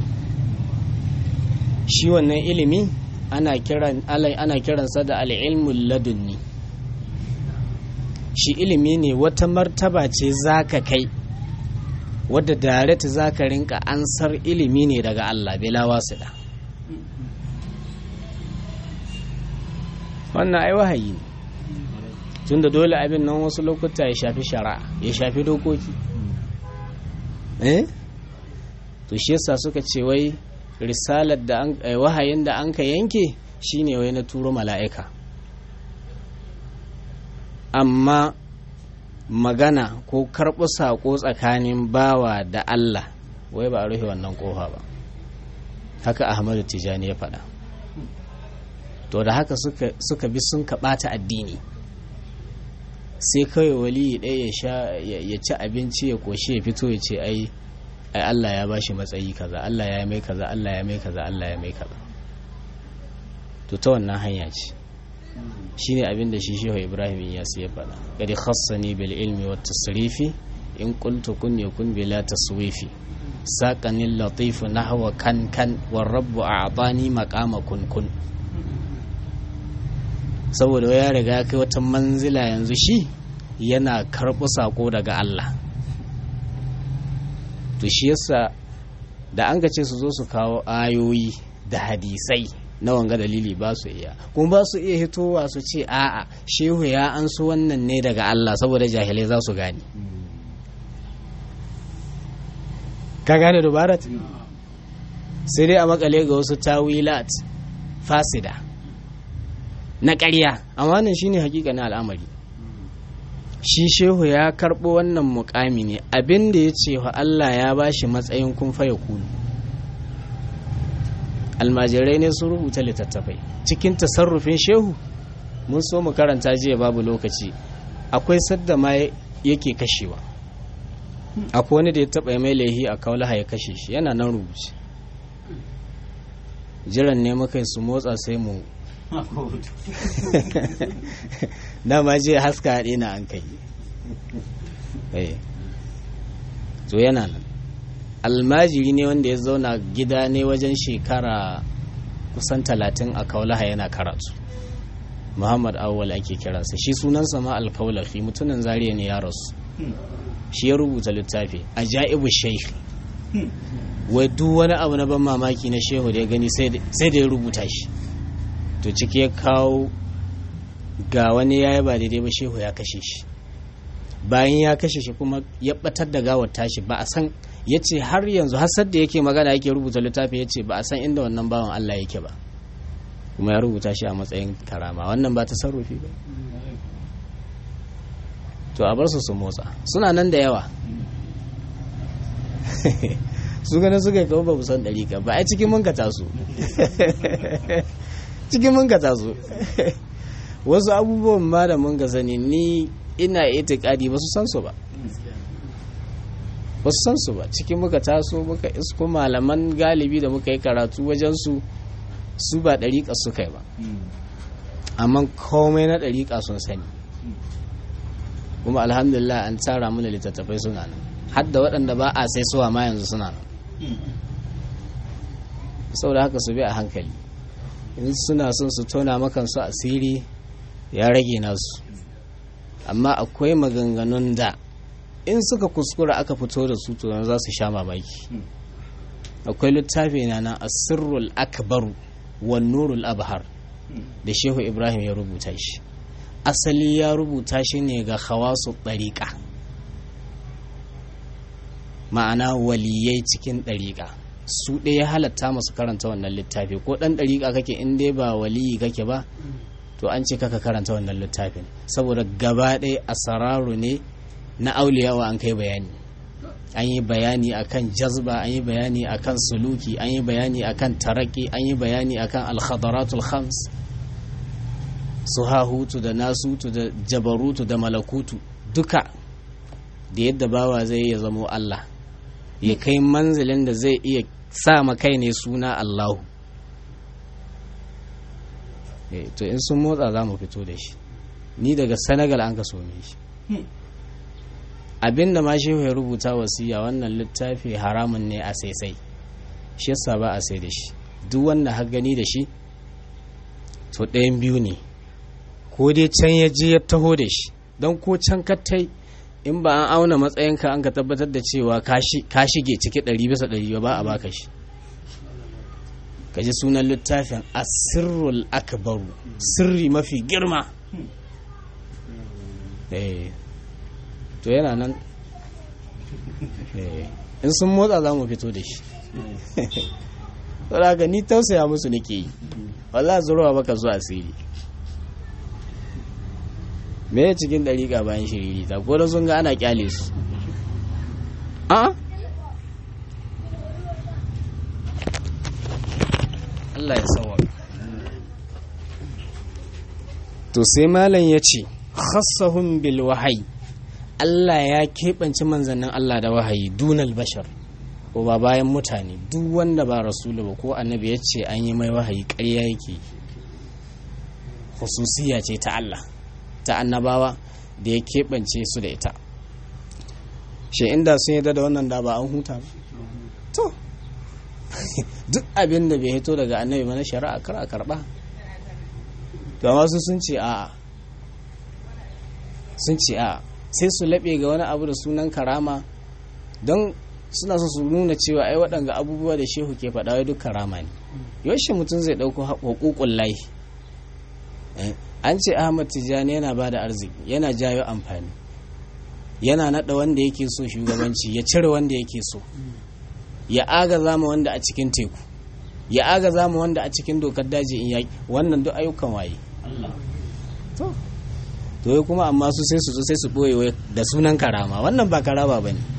shi wannan ilimi ana kiran ana kiransa da al'ilmul ladunni shi ilimi ne wata martaba ce zaka kai wadda direct zaka rinka ansar ilimi ne daga Allah bila wasida wannan ai wahayi ne tunda dole abin nan wasu lokuta ya shafi shari'a ya shafi dokoki eh to shi yasa suka ce wai risalar da an wahayin da an ka yanke shine wai na turo mala'ika amma magana ko karɓi saƙo tsakanin bawa da Allah wai ba a rufe wannan ƙofa ba haka ahmadu tijani ya faɗa to da haka suka, suka bi sun kaɓata addini sai kawai wali ɗaya ya ci abinci ya koshi ya fito ya ce ai ai Allah ya bashi matsayi kaza Allah ya mai kaza Allah ya mai kaza Allah ya mai kaza to ta wannan hanya ce shine abin da shi shehu Ibrahim ya ya faɗa kadi khassani bil ilmi wat tasrifi in qultu kun yakun bila taswifi saqani latif nahwa kan kan war rabb a'tani maqama kun kun saboda ya riga kai wata manzila yanzu shi yana karɓi sako daga Allah to shi yasa da an ce su zo su kawo ayoyi da hadisai na wanga dalili ba su iya kuma ba su iya hitowa su ce a'a shehu ya an su wannan ne daga Allah saboda jahilai za su gane ka gane dubarat sai dai a makale ga wasu tawilat fasida na ƙarya amma nan shine hakika na al'amari shi shehu ya karɓo wannan mukami ne abin da ya ce wa Allah ya ba shi matsayin kun faya kulu almajirai ne sun rubuta littattafai cikin tasarrufin shehu mun so mu karanta jiya babu lokaci akwai sadda ma yake kashewa akwai wani da ya taɓa mai laihi a kaulaha ya kashe shi yana nan rubuce jiran ne muka su motsa sai mu dama je haska haɗe na an kai to yana nan almajiri ne wanda ya zauna gida ne wajen shekara kusan talatin a kaulaha yana karatu muhammad awwal ake kiransa shi sunansa ma alkaulafi mutumin zariya ne ya rasu shi ya rubuta littafi a ja'ibu shaikh wai duk wani abu na ban mamaki na shehu da ya gani sai da ya rubuta shi to ciki ya kawo ga wani ya yi ba daidai ba shehu ya kashe shi bayan ya kashe shi kuma ya batar da gawar tashi ba a san ya ce har yanzu hasar da yake magana yake rubuta littafi ya ce ba a san inda wannan bawan Allah yake ba kuma ya rubuta shi a matsayin karama wannan ba ta sarrufi ba to a bar su su motsa suna nan da yawa su ganin suka kawo ba san ɗari ka ba a cikin mun ka taso cikin mun ka taso wasu abubuwan ma da mun ka sani ni ina itikadi ba su san su ba ba su san su ba cikin muka taso muka isko malaman galibi da muka yi karatu wajen su su ba ɗariƙa su kai ba amma komai na ɗariƙa sun sani kuma alhamdulillah an tsara mana littattafai suna nan har da waɗanda ba a sai suwa ma yanzu suna nan saboda haka su bi a hankali in suna son su tona makan su asiri ya rage nasu amma akwai maganganun da in suka kuskura aka fito da su to za su sha mamaki akwai littafi na na asirrul akbaru wan nurul abhar da shehu ibrahim ya rubuta shi asali ya rubuta shi ne ga hawasu ɗariƙa ma'ana waliyai cikin ɗariƙa su ɗaya halatta masu karanta wannan littafi ko ɗan ɗariƙa kake in dai ba waliyi kake ba to an ce kaka karanta wannan littafin saboda gaba ɗaya asararu ne na auliyawa an kai bayani an yi bayani akan jazba an yi bayani akan suluki an yi bayani akan taraki an yi bayani akan alkhadaratul khams su hahutu da nasutu da jabarutu da malakutu duka da yadda bawa zai ya zamo Allah ya kai manzilin da zai iya sa kai ne suna Allahu to in sun motsa za mu fito da shi ni daga senegal an ka some shi abinda ma shehu ya rubuta wasiya wannan littafi haramun ne a saisai shi yasa ba a sai da shi duk wanda har gani da shi to ɗayan biyu ne ko dai can ya je ya taho da shi don ko can kattai in ba an auna matsayinka an ka tabbatar da cewa ka shige ciki ɗari bisa ɗari ba a baka shi ka ji sunan littafin asirrul akbaru sirri mafi girma to yana nan in sun motsa za mu fito da shi saboda ni tausaya musu nake yi wallah zurowa baka zuwa asiri me ya cikin dariƙa bayan shiriri ta ko da sun ga ana kyale su a Allah ya sawa to sai malam ya ce khassahum bil wahayi Allah ya keɓance manzannin Allah da wahayi dunal bashar ko ba bayan mutane duk wanda ba rasulu ba ko annabi ya ce an yi mai wahayi ƙarya yake hususiya ce ta Allah ta annabawa da ya keɓance su da ita shi inda sun yi da wannan da ba an huta ba to duk abin da bai hito daga annabi mana shari'a kar a karɓa to amma su sun ce a'a sun ce a'a sai su laɓe ga wani abu da sunan karama don suna so su nuna cewa ai waɗanga abubuwa da shehu ke faɗa wai duk karama ne yaushe mutum zai ɗauko hukukun layi an ce ahmad tijjani yana ba da arziki yana jayo amfani yana naɗa wanda yake so shugabanci ya cire wanda yake so ya agaza ma wanda a cikin teku ya agaza ma wanda a cikin dokar daji in yaƙi wannan duk ayyukan waye to to kuma amma su sai su zo sai su ɓoye da sunan karama wannan ba karama ba ne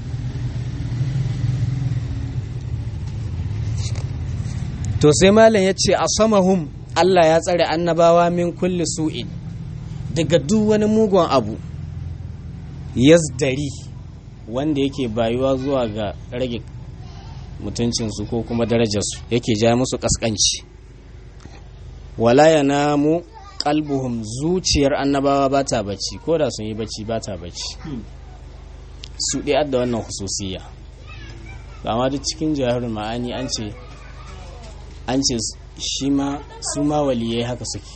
to sai malam ya ce a samahum Allah ya tsare annabawa min kulli su'in daga duk wani mugun abu yazdari wanda yake bayuwa zuwa ga rage mutuncinsu ko kuma darajarsu yake ja musu kaskanci wala ya namu kalbuhum zuciyar annabawa ba ta bacci ko da sun yi bacci ba ta bacci su ɗaya da wannan hususiya amma duk cikin jihar ma'ani an ce an ce shi ma su ma waliyai haka suke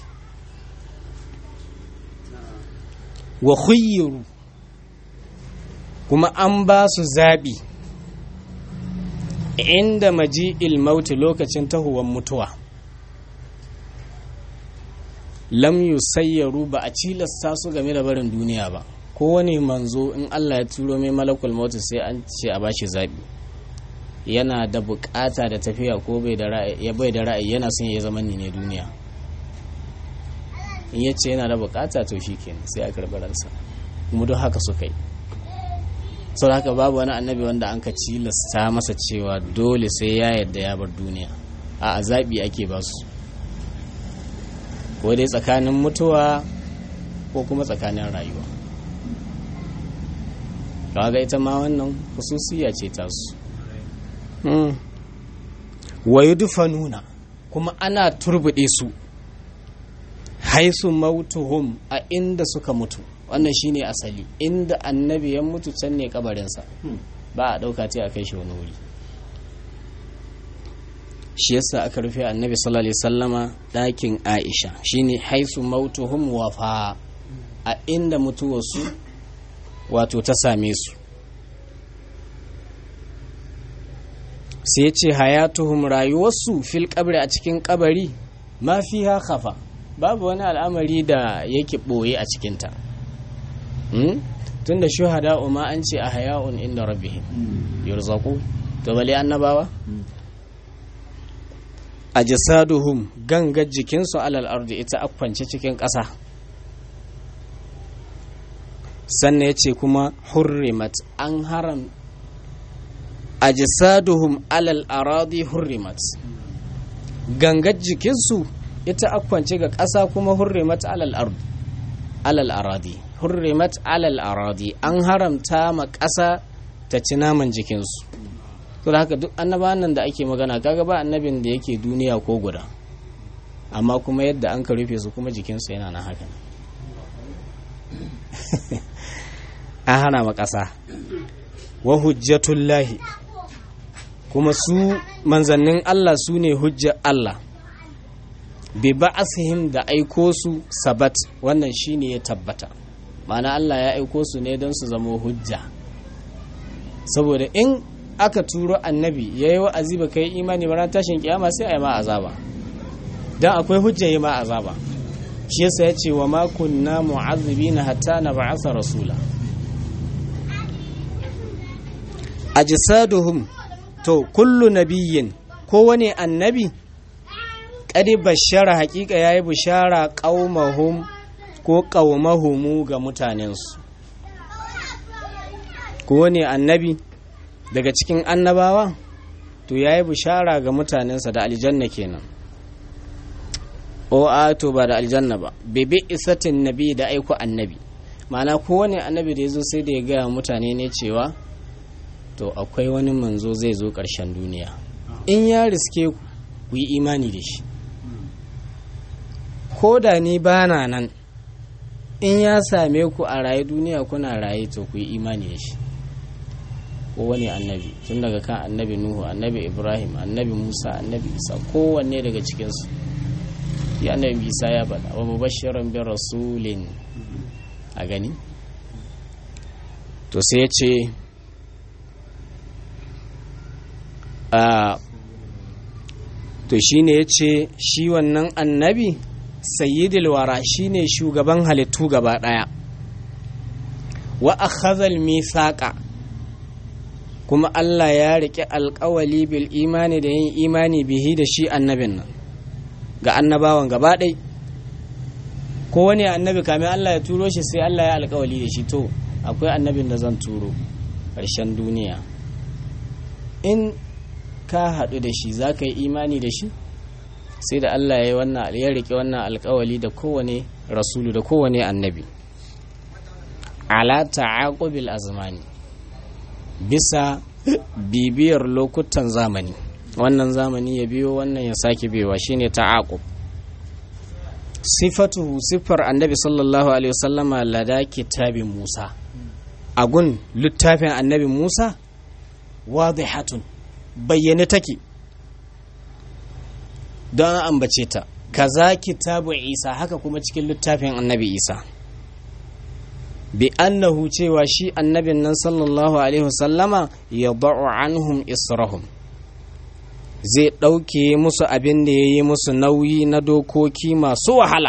wa khuyyiru kuma an ba su zaɓi inda maji'il mauti lokacin tahuwan mutuwa lam yusayyaru ba a cilasta su game da barin duniya ba kowane manzo in Allah ya turo mai malakul mauti sai an ce a bashi zaɓi yana da bukata da tafiya ko bai da ra'ayi bai da ra'ayi yana son ya zama ne duniya in ya ce yana da bukata to shikenan sai a karɓi ransa kuma duk haka suka yi sau haka babu wani annabi wanda an ka cilasta masa cewa dole sai ya yadda ya bar duniya a zaɓi ake ba su ko dai tsakanin mutuwa ko kuma tsakanin rayuwa kaga ita ma wannan hususiya ce tasu wa nuna kuma ana turbuɗe su haisu mautuhum a inda suka mutu wannan shine asali inda annabi ya mutu can ne kabarinsa ba a ɗauka ce a kai shi wani wuri shi yasa aka rufe annabi sallallahu alaihi sallama ɗakin aisha shine haisu mautuhum wafa a inda mutuwarsu wato ta same su sai ya ce hayatuhum rayuwarsu fil kabri a cikin kabari ma fi khafa babu wani al'amari da yake ɓoye a cikinta tun da shuhada ma an ce a haya'un inda rabbihim yurzaku to bale annabawa a jisaduhum gangar jikinsu alal ardi ita akwance cikin ƙasa sannan ya ce kuma hurrimat an haram a jisaduhum alal aradi hurrimat gangar jikinsu ita akwance ga ƙasa kuma hurrimat alal ardi alal aradi hurrimat alal aradi an haramta ma ƙasa ta ci naman jikinsu to da haka duk annabawan nan da ake magana kaga ba annabin da yake duniya ko guda amma kuma yadda an ka rufe su kuma jikinsu yana na haka an hana ma ƙasa wa hujjatullahi kuma su manzannin Allah su ne hujjar Allah bi ba'asihim da aiko su sabat wannan shine ya tabbata ma'ana Allah ya aiko su ne don su zama hujja saboda in aka turo annabi ya yi wa'azi ba kai imani ba tashin kiyama sai a yi ma azaba don akwai hujja yi ma azaba shi yasa ya ce wa ma kunna mu'azzibina hatta na ba'asa rasula ajsaduhum to kullu nabiyyin kowane annabi kadi bashara hakika yayi bishara qaumahum ko qaumahumu ga mutanensu kowane annabi daga cikin annabawa to yayi bishara ga mutanensa da aljanna kenan o a to ba da aljanna ba bebe isatin nabi da aiko annabi ma'ana kowane annabi da ya zo sai da ya gaya mutane ne cewa to akwai wani manzo zai zo ƙarshen duniya in ya riske ku yi imani da shi ko da ni ba na nan in ya same ku a raye duniya kuna raye to ku yi imani da shi ko wani annabi tun daga kan annabi nuhu annabi ibrahim annabi musa annabi isa kowanne daga cikinsu ya annabi isa ya bada wa mubashiran bin rasulin a gani to sai ya ce a to shine ya ce shi wannan annabi sayyidul wara shine shugaban halittu gaba daya wa akhadhal mithaqa kuma Allah ya riƙe alƙawali bil imani da yin imani bihi da shi annabin nan ga annabawan gaba ɗai ko wani annabi kamin Allah ya turo shi sai Allah ya alƙawali da shi to akwai annabin da zan turo ƙarshen duniya in ka haɗu da shi za ka yi imani da shi sai da Allah ya yi wannan ya riƙe wannan alƙawali da kowane rasulu da kowane annabi ala ta'aqubil azmani bisa bibiyar lokutan zamani wannan zamani ya biyo wannan ya sake biyowa shine ta'aqub sifatu sifar annabi sallallahu alaihi wasallama lada kitabin Musa agun littafin annabi Musa wadihatun bayyane take don an ambace ta kaza kitabu Isa haka kuma cikin littafin annabi Isa bi annahu cewa shi annabin nan sallallahu alaihi wasallama ya da'u anhum israhum zai ɗauke musu abin da ya yi musu nauyi na dokoki masu wahala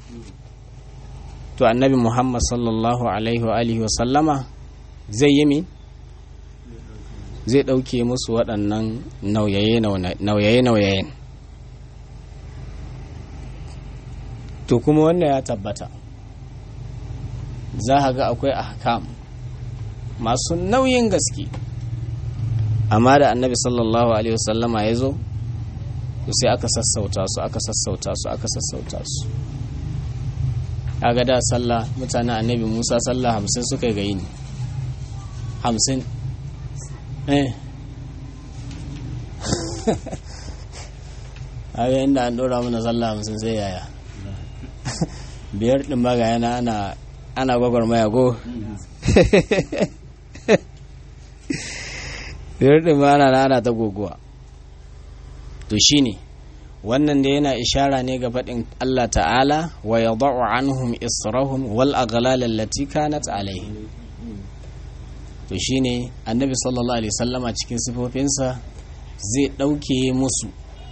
to annabi muhammad sallallahu alaihi wa alihi wasallama zai yi mi zai ɗauke musu waɗannan nauyaye-nauyayen to kuma wannan ya tabbata za a ga akwai ahkam masu nauyin gaske amma da annabi sallallahu alaihi wasallama ya zo sai aka sassauta su aka sassauta su aka sassauta su kaga da sallah mutanen annabi musa sallah hamsin suka yi gayi ne hamsin eh a yayin da an ɗora mana sallah hamsin sai yaya biyar ɗin maga yana ana ana gwagwarmaya go biyar ma ana ana ta goguwa to shine wannan da yana ishara ne ga faɗin Allah ta'ala wa yadau anhum israhum wal aghlal allati kanat alayhi to shine annabi sallallahu alaihi wasallama cikin sifofinsa zai ɗauke musu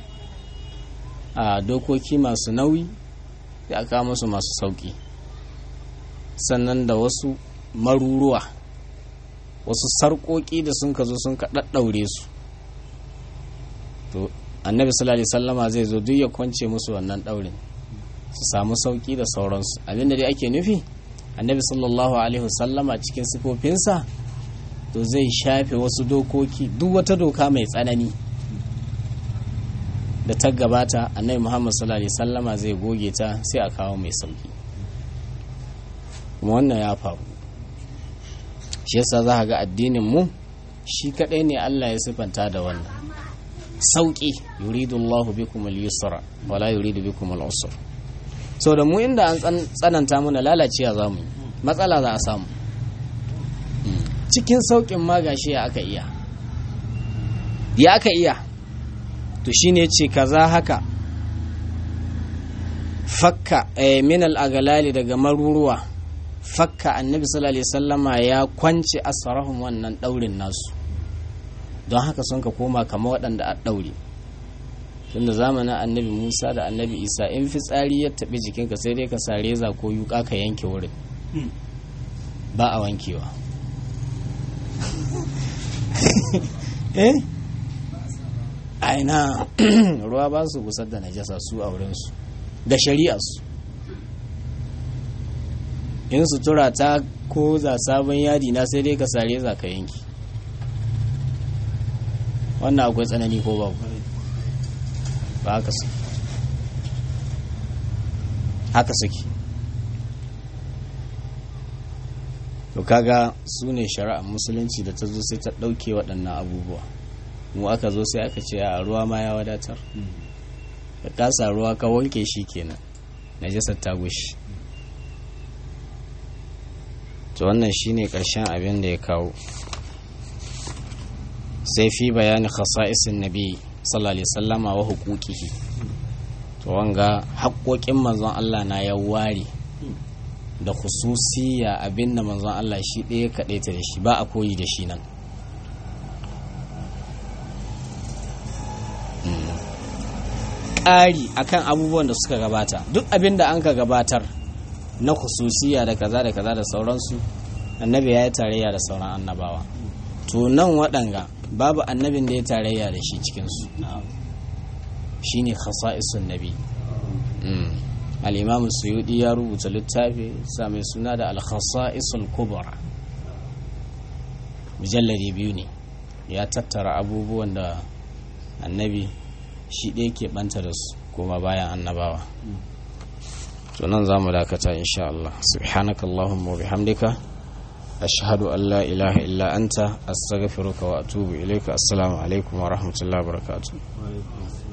a dokoki masu nauyi da aka musu masu sauki sannan da wasu maruruwa wasu sarƙoƙi da sun ka zo sun ka ɗaɗɗaure su to annabi sallallahu alaihi wasallama zai zo duk ya kwance musu wannan daurin su samu sauki da sauransu abinda dai ake nufi annabi sallallahu alaihi wasallama cikin sifofinsa to zai shafe wasu dokoki duk wata doka mai tsanani da ta gabata annabi muhammad sallallahu alaihi wasallama zai goge ta sai a kawo mai sauki kuma wannan ya faru shi yasa za ga addinin mu shi kadai ne Allah ya sifanta da wannan sauki yuridu Allah bikum al-yusra wala yuridu bikum al-usra so da mu inda an tsananta muna lalacewa za mu matsala za a samu cikin saukin ma gashi ya aka iya ya aka iya to shine ce kaza haka fakka min al-agalali daga maruruwa fakka annabi sallallahu alaihi wasallama ya kwance asarahum wannan daurin nasu don haka sun ka koma kama waɗanda a ɗaure tunda zamanin annabi musa da annabi isa in fitsari ya taɓi jikinka sai dai ka sa reza ko yuka ka yanke wurin ba a wankewa eh aina ruwa ba su gusar da najasa su a wurinsu da shari'arsu in sutura ta ko za sabon yadi na sai dai ka sa reza ka yanki wannan akwai tsanani ko babu ba haka su haka suke to kaga su ne shari'ar musulunci da ta zo sai ta ɗauke waɗannan abubuwa mu aka zo sai aka ce a ruwa ma ya wadatar ka kasa ruwa ka wanke shi kenan najasar ta gushi to wannan shine ƙarshen abin da ya kawo sai fi bayani khasa'isin nabi sallallahu alaihi wasallama wa huquqihi to wanga haƙoƙin manzon Allah na ya ware da khususiya abin da manzon Allah shi ɗaya kaɗai ta da shi ba a koyi da shi nan ƙari akan abubuwan da suka gabata duk abin da an ka gabatar na khususiya da kaza da kaza da sauransu annabi ya yi tarayya da sauran annabawa to nan waɗanga babu annabin da ya tarayya da shi cikinsu shi ne khasa'isun nabi al'imamu suyudi ya rubuta littafi sa mai suna da al-khasa'isul kubra mujallari biyu ne ya tattara abubuwan da annabi shi ɗaya ke ɓanta da su kuma bayan annabawa to nan za mu dakata insha Allah subhanakallahumma wa bihamdika أشهد أن لا إله إلا أنت أستغفرك وأتوب إليك السلام عليكم ورحمة الله وبركاته